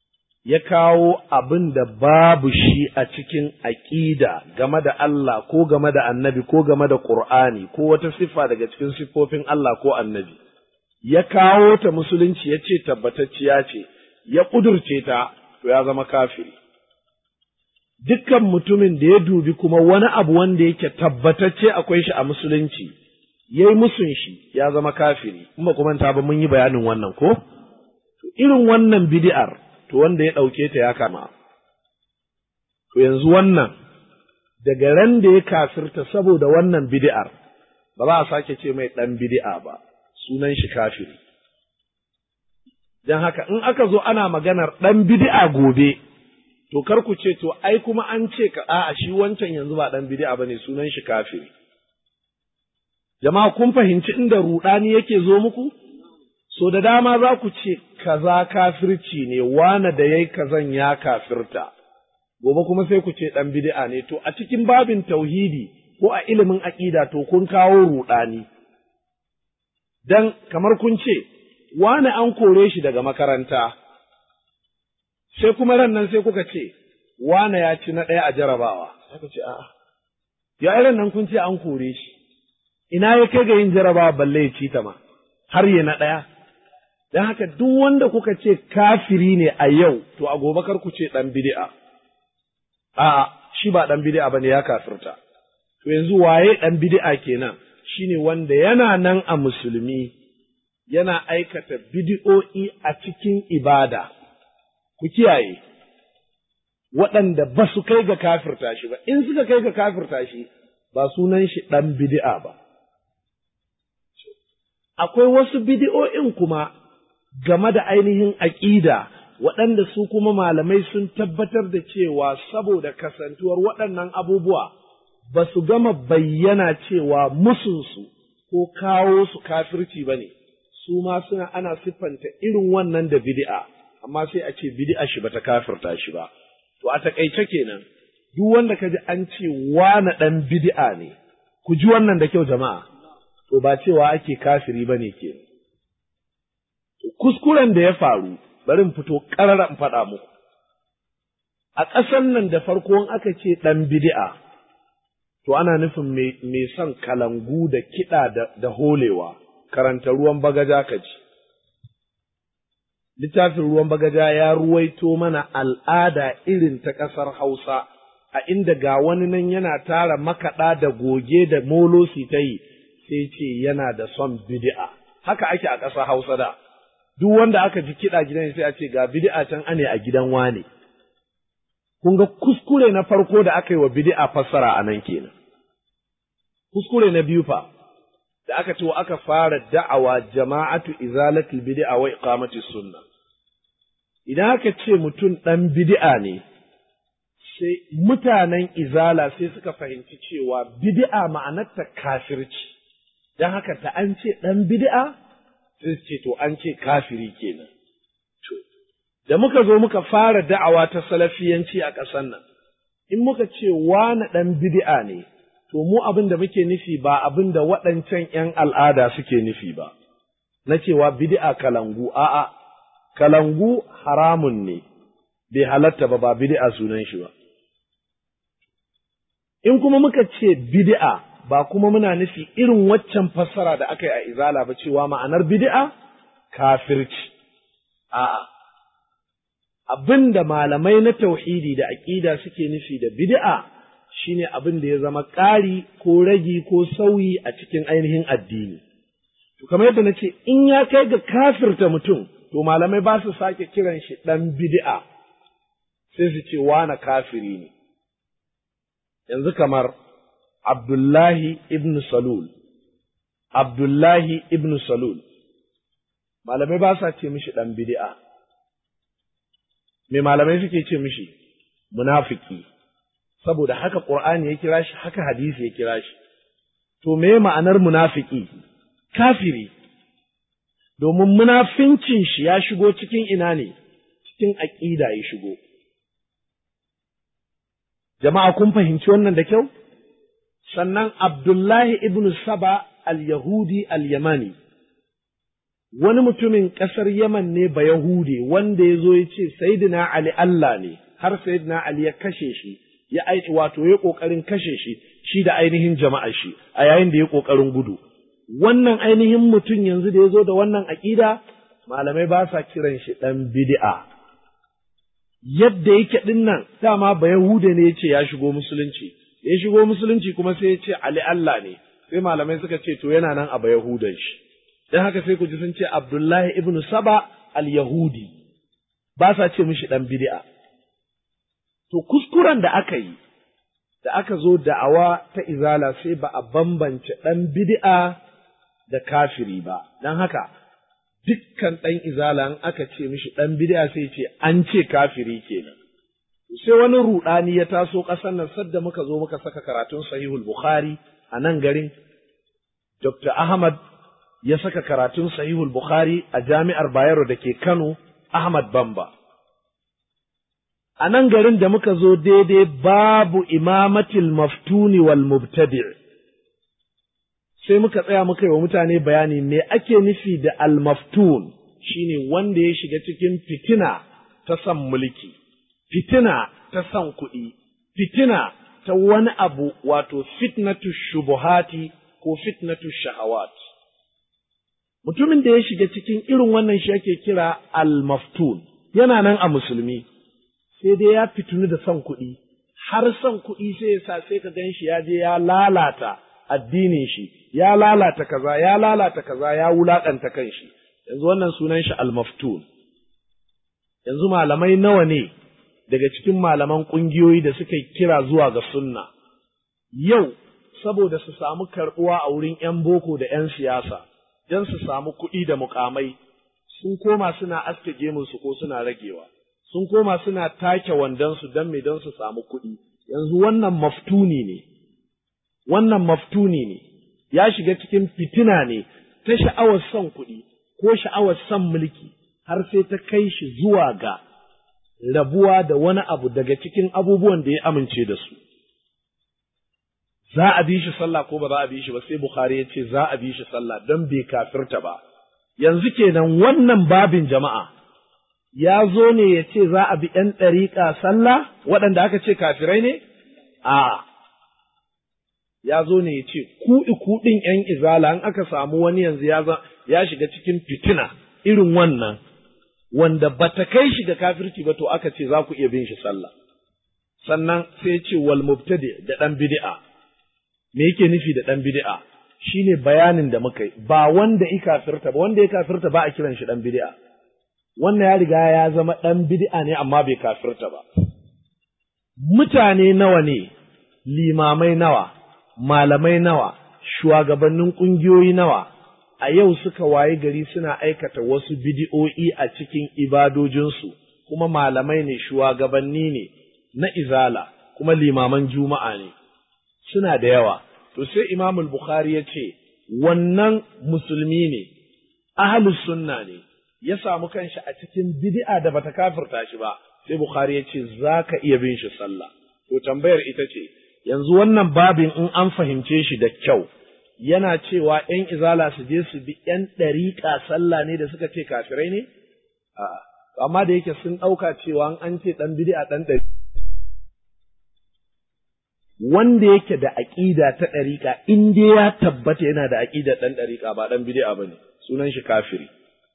ya kawo abin da babu shi a cikin aƙida game da Allah ko game da annabi ko game da ƙur'ani ko wata siffa daga cikin siffofin Allah ko annabi, ya kawo ta musulunci ya ce tabbatacciya ce, ya ƙudurce ta, to ya zama kafiri. Dukkan mutumin da ya dubi kuma wani abu wanda yake tabbatacce akwai shi a musulunci, ya yi musun shi ya zama kafiri, in ba kuma ta ba mun yi bayanin wannan ko? Irin wannan bidi'ar to wanda ya ɗauke ta ya kama. To yanzu wannan, daga ran da ya kafirta saboda wannan bidi'ar, ba za a sake ce mai ɗan bidi'a ba, sunan shi kafiri. Don haka in aka zo ana maganar ɗan bidi'a gobe, to kar ku ce to ai kuma an ce ka a'a shi wancan yanzu ba ɗan bidi'a ba ne sunan shi kafiri. Jama'a kun fahimci inda ruɗani yake zo muku? So da dama za ku ce kaza kafirci ne, wane da yayi kazan ya kafirta, gobe kuma sai ku ce ɗan bid'a ne, to a cikin babin tauhidi ko a ilimin aƙida to kun kawo ruɗani. Dan kamar kun ce, wane an kore shi daga makaranta, sai kuma ran nan sai kuka ce, wane ya ci na ɗaya a jarabawa, sai ku ce, a'a, ya irin nan kun ce an kore shi, ina ya kai ga yin jarabawa balle ya ci ta ma, har ya na ɗaya. Don haka duk wanda kuka ce kafiri ne a yau, to a gobe kar ku ce ɗan bid'a. A'a, shi ba ɗan bid'a ba ne ya kafirta. To yanzu waye ɗan bid'a kenan? Shi ne wanda yana nan a musulmi, yana aikata bid'o'i a cikin ibada. Ku kiyaye, waɗanda ba su kai ga kafirta shi ba, in suka kai ga kafirta shi, ba sunan shi ɗan bid'a ba. Akwai wasu bid'o'in kuma game da ainihin aƙida waɗanda su kuma malamai sun tabbatar da cewa saboda kasantuwar waɗannan abubuwa ba su gama bayyana cewa musunsu ko kawo su kafirci ba ne, su ma suna ana siffanta irin wannan da bid'a, amma sai a ce bid'a shi bata kafirta shi ba. To a taƙaice kenan, duk wanda ka ji an ce wane ɗan bid'a ne, ku ji wannan da kyau jama'a, to ba cewa ake kafiri ba ne kenan. kuskuren da ya faru bari in fito ƙarara in faɗa muku. A ƙasan nan da farko in aka ce ɗan bidi'a, to ana nufin mai son kalangu da kiɗa da holewa, karanta ruwan bagaja ka ji. Littafin ruwan bagaja ya ruwaito mana al'ada irin ta ƙasar Hausa, a inda ga wani nan yana tara makaɗa da goge da molosi ta yi, sai ce yana da son bidi'a. Haka ake a ƙasar Hausa da. duk wanda aka ji kiɗa gidan sai a ce ga bid'a can ane a gidan wane. Kun ga kuskure na farko da aka yi wa bid'a fassara a nan kenan. Kuskure na biyu fa, da aka ce aka fara da'awa jama'atu izalatul bid'a wa iqamati sunna. Idan aka ce mutum ɗan bid'a ne, sai mutanen izala sai suka fahimci cewa bid'a ma'anarta kafirci, don haka ta an ce ɗan bid'a sai ce to an ce kafiri kenan. To, da muka zo muka fara da'awa ta salafiyanci a ƙasar nan, in muka ce wani ɗan bid'a ne, to mu abin da muke nufi ba abin da waɗancan ‘yan al'ada suke nufi ba, na cewa bid'a kalangu, a'a, kalangu haramun ne, bai halatta ba ba bid'a sunan shi ba. In kuma muka ce bid'a ba kuma muna nufi irin waccan fassara da aka yi a izala ba cewa ma'anar bid'a kafirci. A'a, abin da malamai na tauhidi da aƙida suke nufi da bid'a shine abin da ya zama ƙari ko ragi ko sauyi a cikin ainihin addini. To, kamar yadda na ce, in ya kai ga kafirta mutum, to malamai ba su sake kiran shi ɗan bid'a, sai su ce wane kafiri ne. Yanzu kamar Abdullahi ibn Salul, Abdullahi ibn Salul, malamai ba sa ce mishi ɗan bid'a. Me malamai suke ce mishi munafiki, saboda haka ƙur'ani ya kira shi, haka hadisi ya kira shi. To, me ma'anar munafiki? Kafiri, domin munafincin shi ya shigo cikin ina ne, cikin aƙida ya shigo. Jama'a kun fahimci wannan da kyau? sannan Abdullahi ibn Saba al-Yahudi al-Yamani, wani mutumin ƙasar Yaman ne ba Yahude wanda ya zo ya ce Sayyidina Ali Allah ne har Sayyidina Ali ya kashe shi ya aiki wato ya ƙoƙarin kashe shi shi da ainihin jama'a shi a yayin da ya ƙoƙarin gudu wannan ainihin mutum yanzu da ya zo da wannan aƙida malamai ba sa kiran shi ɗan bid'a yadda yake ɗin nan dama ba Yahude ne ya ce ya shigo musulunci ya shigo musulunci kuma sai ya ce Ali Allah ne sai malamai suka ce to yana nan a ba Yahudan shi dan haka sai ku ji sun ce Abdullahi ibn Saba al-Yahudi ba sa ce mishi ɗan bid'a to kuskuren da aka yi da aka zo da'awa ta izala sai ba a bambance ɗan bid'a da kafiri ba don haka dukkan ɗan izala in aka ce mishi ɗan bid'a sai ce an ce kafiri kenan sai wani ruɗani ya taso ƙasar nan sadda muka zo muka saka karatun sahihul bukhari a nan garin dr ahmad ya saka karatun sahihul bukhari a jami'ar bayero da ke kano ahmad bamba a nan garin da muka zo daidai babu imamatil maftuni wal mubtadi' sai muka tsaya muka yi wa mutane bayani me ake nufi da al maftun shine wanda ya shiga cikin fitina ta san mulki fitina ta san kuɗi fitina ta wani abu wato fitnatu shubuhati ko fitnatu shahawat mutumin da ya shiga cikin irin wannan shi ake kira al maftun yana nan a musulmi sai dai ya fitunu da son kuɗi, har son kuɗi sai ya sa sai ka gan shi ya je ya lalata addinin shi, ya lalata kaza, ya lalata kaza, ya wulaƙanta kan shi, yanzu wannan sunan shi almaftun. Yanzu malamai nawa ne daga cikin malaman ƙungiyoyi da suka kira zuwa ga sunna, yau saboda su samu karɓuwa a wurin ‘yan boko da ‘yan siyasa, don su samu kuɗi da mukamai, sun koma suna aske gemunsu ko suna ragewa. sun koma suna take wandonsu don me don su samu kuɗi, yanzu wannan maftuni ne, wannan maftuni ne, ya shiga cikin fitina ne ta sha'awar son kuɗi ko sha'awar son mulki har sai ta kai shi zuwa ga rabuwa da wani abu daga cikin abubuwan da ya amince da su. Za a bi shi sallah ko ba za a bi shi ba sai Bukhari ya ce za a bi shi sallah don bai kafirta ba. Yanzu kenan wannan babin jama'a. ya zo ne ya ce za a bi ’yan ɗariƙa sallah waɗanda aka ce kafirai ne? A, ya zo ne ya ce, ku ɗin ’yan izala in aka samu wani yanzu ya shiga cikin fitina irin wannan, wanda ba ta kai shi ga kafirci ba to aka ce za ku iya bin shi sallah. Sannan sai ce wal mubtadi da ɗan bid'a. Me yake nufi da ɗan bid'a? Shi ne bayanin da muka yi, ba wanda ya kafirta ba, wanda ya kafirta ba a kiran shi ɗan bid'a. wannan ya riga ya zama ɗan bid'a ne amma bai kafirta ba. Mutane nawa ne, limamai nawa, malamai nawa, shugabannin ƙungiyoyi nawa, a yau suka wayi gari suna aikata wasu bidi'o'i a cikin ibadojinsu, kuma malamai ne, shugabanni ne, na izala, kuma limaman juma'a ne, suna da yawa. To sai Imamul Bukhari ya ce, wannan musulmi ne, ahalus sunna ne, ya samu kanshi a cikin bid'a da bata kafirta shi ba sai bukhari ya ce za ka iya bin shi sallah to tambayar ita ce yanzu wannan babin in an fahimce shi da kyau yana cewa ‘yan izala su je su bi ‘yan ɗariƙa sallah ne da suka ce kafirai ne? A'a, amma da yake sun ɗauka cewa an ce ɗan bid'a ɗan ɗari. Wanda yake da aƙida ta ɗariƙa, in dai ya tabbata yana da aƙida ɗan ɗariƙa ba ɗan bid'a ba ne, sunan shi kafiri.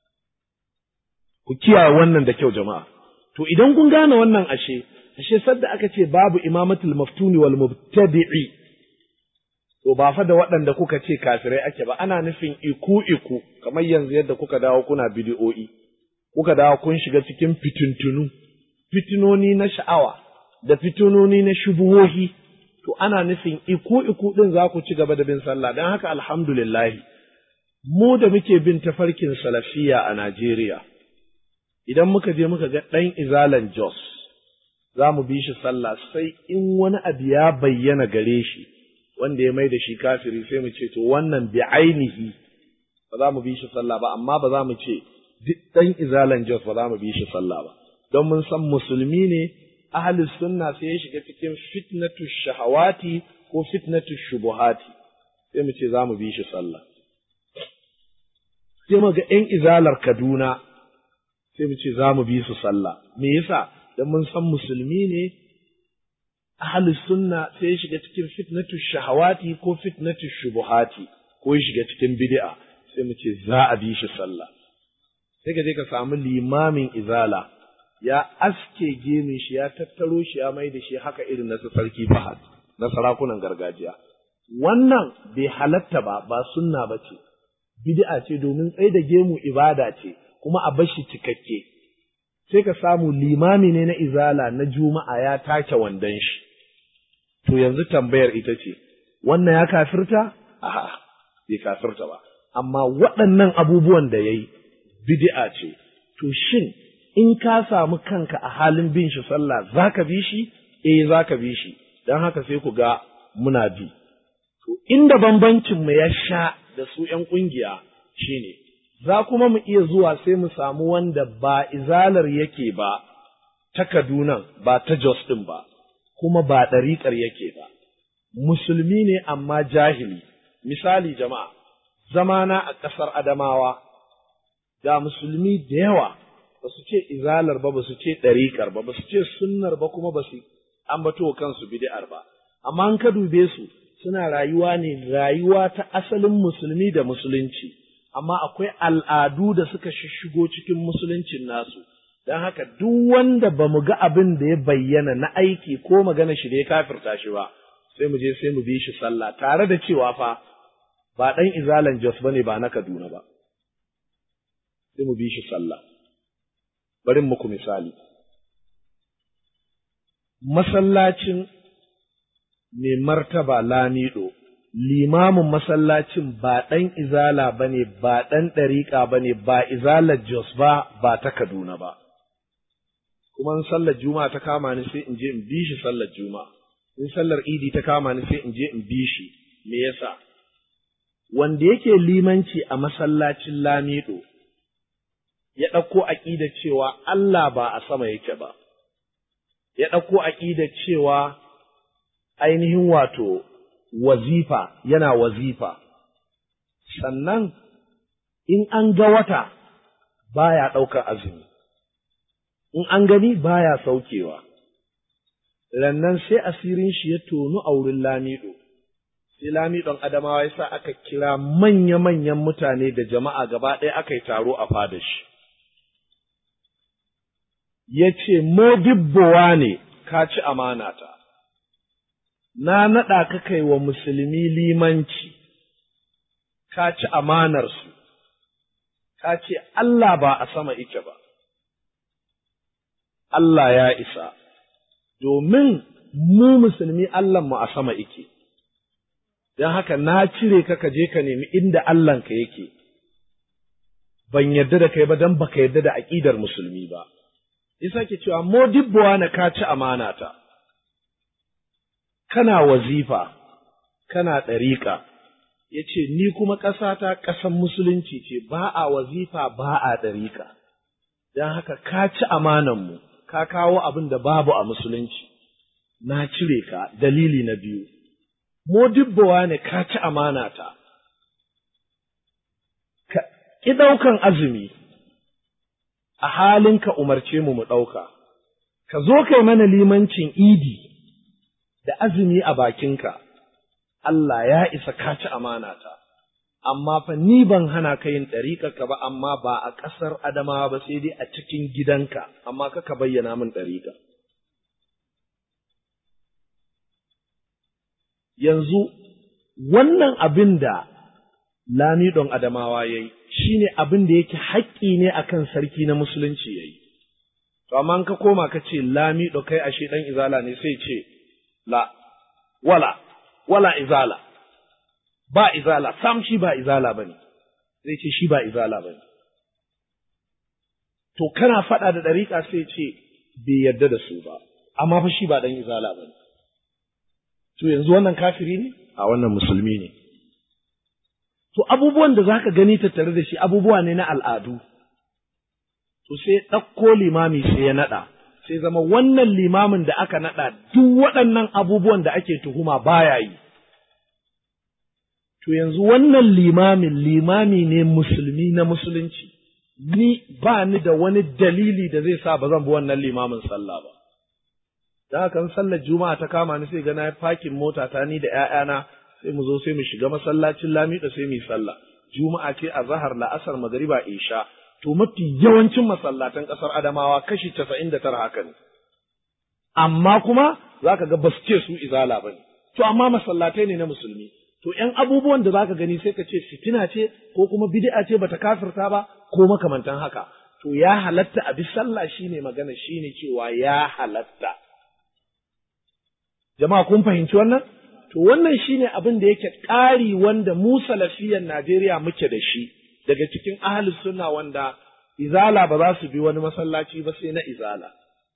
ku kiyaye wannan da kyau jama'a to idan kun gane wannan ashe ashe sadda aka ce babu imamatul maftuni wal mubtadi'i to ba fa da waɗanda kuka ce kafirai ake ba ana nufin iku iku kamar yanzu yadda kuka dawo kuna bidi'o'i kuka dawo kun shiga cikin fitintunu fitinoni na sha'awa da fitinoni na shubuhohi to ana nufin iku iku din za ku ci gaba da bin sallah don haka alhamdulillah mu da muke bin tafarkin salafiya a Najeriya idan muka je muka ga ɗan izalan Jos, za mu bi shi sallah sai in wani abu ya bayyana gare shi, wanda ya mai da shi kafiri sai mu ce, to wannan bi ainihi ba za mu bi shi sallah ba, amma ba za mu ce duk ɗan izalan Jos ba za mu bi shi sallah ba. Don mun san musulmi ne, ahalus sunna sai ya shiga cikin fitnatu shahawati ko fitnatu shubuhati, sai mu ce za mu bi shi sallah. sai mu ga ƴan izalar Kaduna sai mu ce za mu bi su sallah me yasa dan mun san musulmi ne ahli sunna sai ya shiga cikin fitnatu shahawati ko fitnatu shubuhati ko ya shiga cikin bid'a sai mu ce za a bi shi sallah sai ka je ka samu limamin izala ya aske gemin shi ya tattaro shi ya mai da shi haka irin na su sarki fahad na sarakunan gargajiya wannan bai halatta ba ba sunna ba ce bid'a ce domin tsaye da gemu ibada ce kuma a bashi cikakke sai ka samu limami ne na izala na juma'a ya take wandon shi to yanzu tambayar ita ce wannan ya kafirta a'a bai kafirta ba amma waɗannan abubuwan da yayi bid'a ce to shin in ka samu kanka a halin bin shi sallah zaka bi shi eh zaka bi shi dan haka sai ku ga muna bi to inda bambancin mu ya sha da su ƴan kungiya shine za kuma mu iya zuwa sai mu samu wanda ba izalar yake ba ta Kaduna ba ta Jos ɗin ba, kuma ba ɗariƙar yake ba, musulmi ne amma jahili. Misali jama'a, zamana a ƙasar Adamawa, ga musulmi da yawa ba su ce izalar ba, ba su ce ɗariƙar ba, ba su ce sunnar ba kuma ba su ambato kansu bid'ar ba. Amma an ka dube su suna rayuwa ne rayuwa ta asalin musulmi da musulunci. amma akwai al'adu da suka shigo cikin musuluncin nasu, don haka duk wanda ba mu ga abin da ya bayyana na aiki ko magana shi da ya kafirta shi ba, sai mu je sai mu bi shi sallah tare da cewa fa ba ɗan izalan Jos ba ne ba na Kaduna ba, sai mu bi shi sallah. Bari muku misali. Masallacin mai martaba Lamido. limamin masallacin ba ɗan izala ba ne, ba ɗan ɗariƙa ba ne, ba izalar Jos ba, ba ta Kaduna ba. Kuma in sallar Juma'a ta kama ni sai in je in bi shi sallar Juma'a, in sallar Idi ta kama ni sai in je in bi shi, me yasa? Wanda yake limanci a masallacin Lamido, ya ɗauko aƙida cewa Allah ba a sama yake ba, ya ɗauko aƙida cewa ainihin wato wazifa yana wazifa, sannan in an ga wata baya ɗaukar azumi, in an gani baya saukewa, rannan sai asirin shi ya tonu a wurin lamido, sai lamidon Adamawa ya sa aka kira manya-manyan mutane da jama'a gaba ɗaya aka yi taro a fada shi. Ya ce, Modibbowa ne, ka ci amanata. na naɗa ka kai wa musulmi limanci, ka ci amanarsu, ka ce Allah ba a sama ike ba, Allah ya isa, domin mu musulmi mu a sama ike, don haka na cire ka ka je ka nemi inda Allahnka yake, ban yarda da kai ba don baka yarda da aƙidar musulmi ba. Isa ke cewa, Modibbowa na ka ci amanata. kana wazifa, kana ɗariƙa, ya ce, Ni kuma ƙasata ƙasan musulunci ce, ba a wazifa ba a ɗariƙa, don haka ka ci amananmu, ka kawo abin da babu a musulunci, na cire ka dalili na biyu, modibbawa ne ka ci amanata, ka ƙi ɗaukan azumi, a halin ka umarce mu mu ɗauka, ka zo kai mana limancin idi. da azumi a bakinka, Allah ya isa ka ci amanata, amma fa ni ban hana ka yin ɗariƙarka ba, amma ba a ƙasar Adamawa ba sai dai a cikin gidanka, amma kaka bayyana min ɗariƙa. Yanzu, wannan abin da Lamidon Adamawa ya yi, shi ne abin da yake haƙƙi ne akan sarki na Musulunci ya yi. To, amma ka koma ka ce Lamido kai ashe ɗan izala ne sai ce, la wala wala izala ba izala sam shi ba izala bane zai ce shi ba izala bane to kana faɗa da ɗariƙa sai ce bai yarda da su ba amma fa shi ba dan izala bane to yanzu wannan kafiri ne a wannan musulmi ne to abubuwan da zaka gani tattare da shi abubuwa ne na al'adu to sai ɗauko limami sai ya naɗa sai zama wannan limamin da aka naɗa duk waɗannan abubuwan da ake tuhuma baya yi. to yanzu wannan limamin limami ne musulmi na musulunci ni ba ni da wani dalili da zai sa ba zan bi wannan limamin sallah ba da haka sallar juma'a ta kama ni sai ga na fakin mota ta ni da ƴaƴana sai mu zo sai mu shiga masallacin lamida sai mu yi sallah juma'a ce a zahar la'asar magariba isha to mafi yawancin masallatan ƙasar adamawa kashi casa'in da tara haka ne amma kuma za ka ga ba su ce su izala ba ne to amma masallatai ne na musulmi to ’yan abubuwan da za ka gani sai ka ce fitina ce ko kuma bid'a ce bata kafirta ba ko makamantan haka to ya halatta a bi sallah shine magana shine cewa ya halatta jama'a kun fahimci wannan to wannan shine abin da yake ƙari wanda mu salafiyan Najeriya muke da shi daga cikin ahli sunna wanda izala ba za su bi wani masallaci ba sai na izala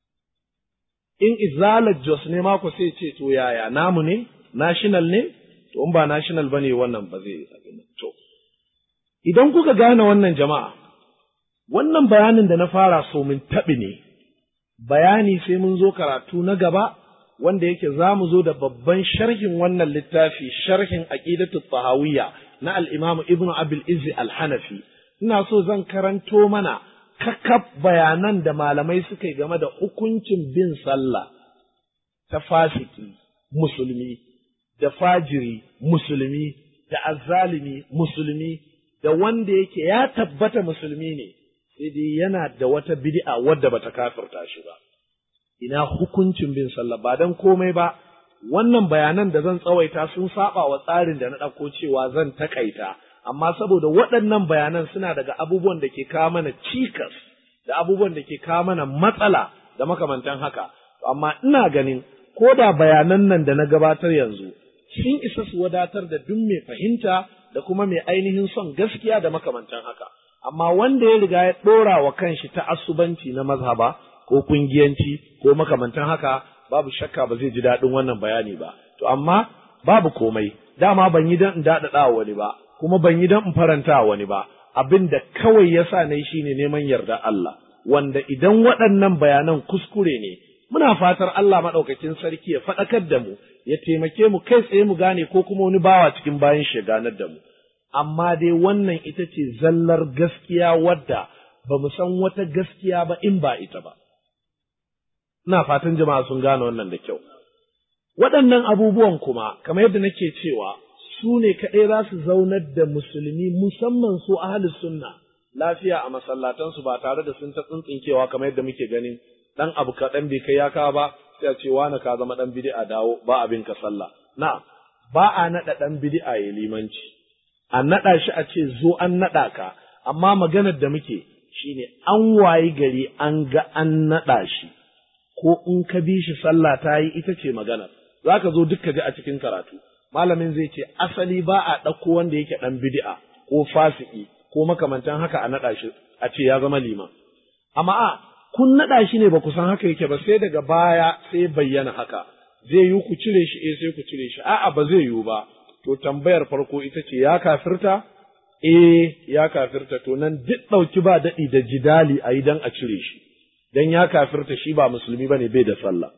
in izalar Jos ne mako sai ce to yaya namu ne national ne to in ba national bane wannan ba zai to idan kuka gane wannan jama'a wannan bayanin da na fara so mun taɓi ne bayani sai mun zo karatu na gaba wanda yake za mu zo da babban sharhin wannan littafi sharhin aqidatu tahawiyya na al-imam ibn abil izzi al-hanafi ina so zan karanto mana kakaf bayanan da malamai suka yi game da hukuncin bin sallah ta fasiki musulmi da fajiri musulmi da azzalimi musulmi da wanda yake ya tabbata musulmi ne sai dai yana da wata bid'a wadda bata kafirta shi ba ina hukuncin bin sallah ba dan komai ba wannan bayanan da zan tsawaita sun saba wa tsarin da na ɗauko cewa zan takaita amma saboda waɗannan bayanan suna daga abubuwan da ke kawo mana cikas da abubuwan da ke kawo mana matsala da makamantan haka amma ina ganin ko da bayanan nan da na gabatar yanzu sun isa su wadatar da duk mai fahimta da kuma mai ainihin son gaskiya da makamantan haka amma wanda ya riga ya ɗora wa kanshi ta asubanci na mazhaba ko kungiyanci ko makamantan haka babu shakka ba zai ji daɗin wannan bayani ba to amma babu komai dama ban yi don in daɗaɗa wani ba kuma ban yi don in faranta wani ba abin da kawai ya sa na yi shine neman yarda Allah wanda idan waɗannan bayanan kuskure ne muna fatar Allah maɗaukakin sarki ya faɗakar da mu ya taimake mu kai tsaye mu gane ko kuma wani bawa cikin bayan shi ganar da mu amma dai wannan ita ce zallar gaskiya wadda ba mu san wata gaskiya ba in ba ita ba ina fatan jama'a sun gane wannan da kyau waɗannan abubuwan kuma kamar yadda nake cewa su ne kaɗai za su zaunar da musulmi musamman su ahalus sunna lafiya a masallatansu ba tare da sun ta tsintsinkewa kamar yadda muke ganin dan abu kaɗan bai kai ya kawo ba sai a ce wani ka zama ɗan bid'a dawo ba abin ka sallah na ba a naɗa ɗan bid'a ya limanci a naɗa shi a ce zo an naɗa ka amma maganar da muke shine an wayi gari an ga an naɗa shi ko in ka bi shi sallah ta yi ita ce maganar za ka zo duk ka ji a cikin karatu malamin zai ce asali ba a ɗauko wanda yake ɗan bid'a ko fasiki ko makamantan haka a naɗa shi a ce ya zama liman amma a kun naɗa shi ne ba ku san haka yake ba sai daga baya sai bayyana haka zai yi ku cire shi eh sai ku cire shi a'a ba zai yiwu ba to tambayar farko ita ce ya kafirta eh ya kafirta to nan duk ɗauki ba daɗi da jidali a yi don a cire shi dan ya kafirta shi ba musulmi bane bai da sallah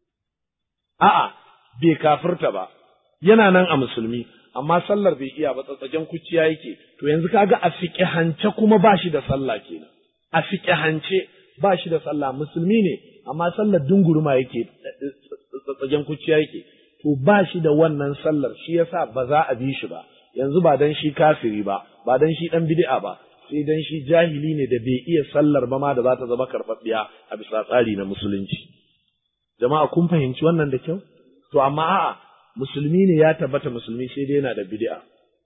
a'a bai kafirta ba yana nan a musulmi amma sallar bai iya ba tsatsagen kuciya yake to yanzu kaga a fiqhance kuma ba shi da sallah kenan a fiqhance ba shi da sallah musulmi ne amma sallar dunguruma yake tsatsagen kuciya yake to ba shi da wannan sallar shi yasa ba za a bi shi ba yanzu ba dan shi kafiri ba ba dan shi dan bid'a ba sai dan shi jahili ne da bai iya sallar ba ma da za ta zama karɓaɓɓiya a bisa tsari na musulunci jama'a kun fahimci wannan da kyau to amma a'a musulmi ne ya tabbata musulmi sai dai yana da bid'a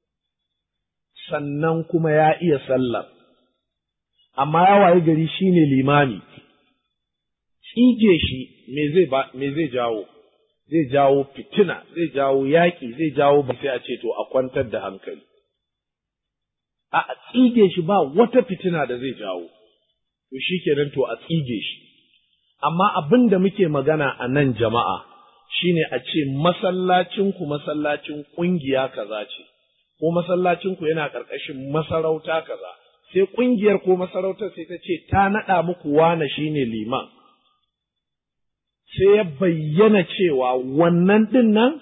sannan kuma ya iya sallar amma ya waye gari shine limami tsige shi me zai ba me zai jawo zai jawo fitina zai jawo yaƙi zai jawo ba sai a ce to a kwantar da hankali a tsige shi ba wata fitina da zai jawo to shi kenan to a tsige shi amma abin da muke magana a nan jama'a shine a ce masallacinku masallacin ƙungiya kaza ce ko masallacinku yana ƙarƙashin masarauta kaza sai ƙungiyar ko masarautar sai ta ce ta naɗa muku wane shine liman sai ya bayyana cewa wannan ɗin nan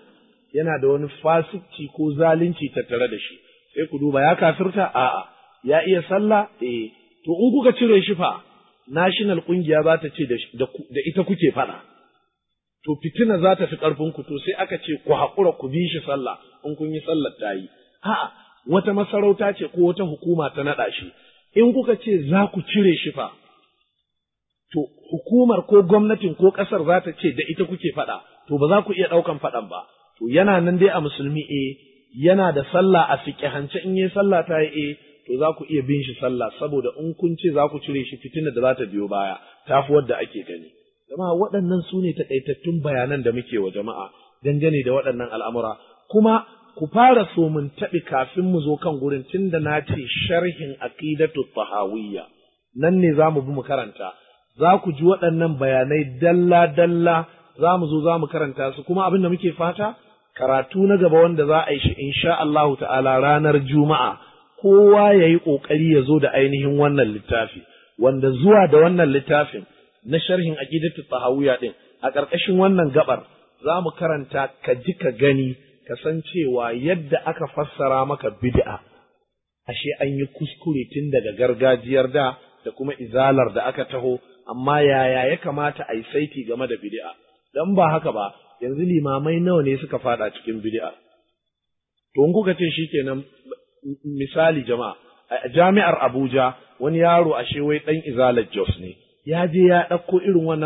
yana da wani fasikci ko zalunci tattare da shi sai ku duba ya kafirta a'a ya iya sallah eh to in kuka cire shi fa national kungiya za ta ce da ita kuke faɗa to fitina za ta fi ƙarfin ku to sai aka ce ku haƙura ku bi shi sallah in kun yi sallar ta yi a'a wata masarauta ce ko wata hukuma ta naɗa shi in kuka ce za ku cire shi fa to hukumar ko gwamnatin ko ƙasar za ta ce da ita kuke faɗa to ba za ku iya ɗaukan faɗan ba to yana nan dai a musulmi eh yana da sallah a fiƙihance in yi sallah ta yi eh to za ku iya bin shi sallah saboda in kun ce za ku cire shi fitina da za ta biyo baya ta fi wadda ake gani jama'a waɗannan su ne taƙaitattun bayanan da muke wa jama'a dangane da waɗannan al'amura kuma ku fara so mun taɓi kafin mu zo kan gurin tun da na ce sharhin aqidatu tahawiyya nan ne za mu bi mu karanta za ku ji waɗannan bayanai dalla dalla za mu zo za mu karanta su kuma abin da muke fata karatu na gaba wanda za a yi shi insha Allahu ta'ala ranar juma'a kowa ya yi ƙoƙari ya zo da ainihin wannan littafi wanda zuwa da wannan littafin na sharhin aqidatu tahawiyya din a ƙarƙashin wannan gabar za mu karanta ka ji ka gani ka san cewa yadda aka fassara maka bid'a ashe an yi kuskure tun daga gargajiyar da da kuma izalar da aka taho amma yaya ya kamata a yi saiti game da bid'a dan ba haka ba yanzu limamai nawa ne suka fada cikin bid'a to in kuka ce shikenan misali jama'a a jami'ar Abuja wani yaro ashe wai dan izalar Jos ne ya je ya ɗauko irin wannan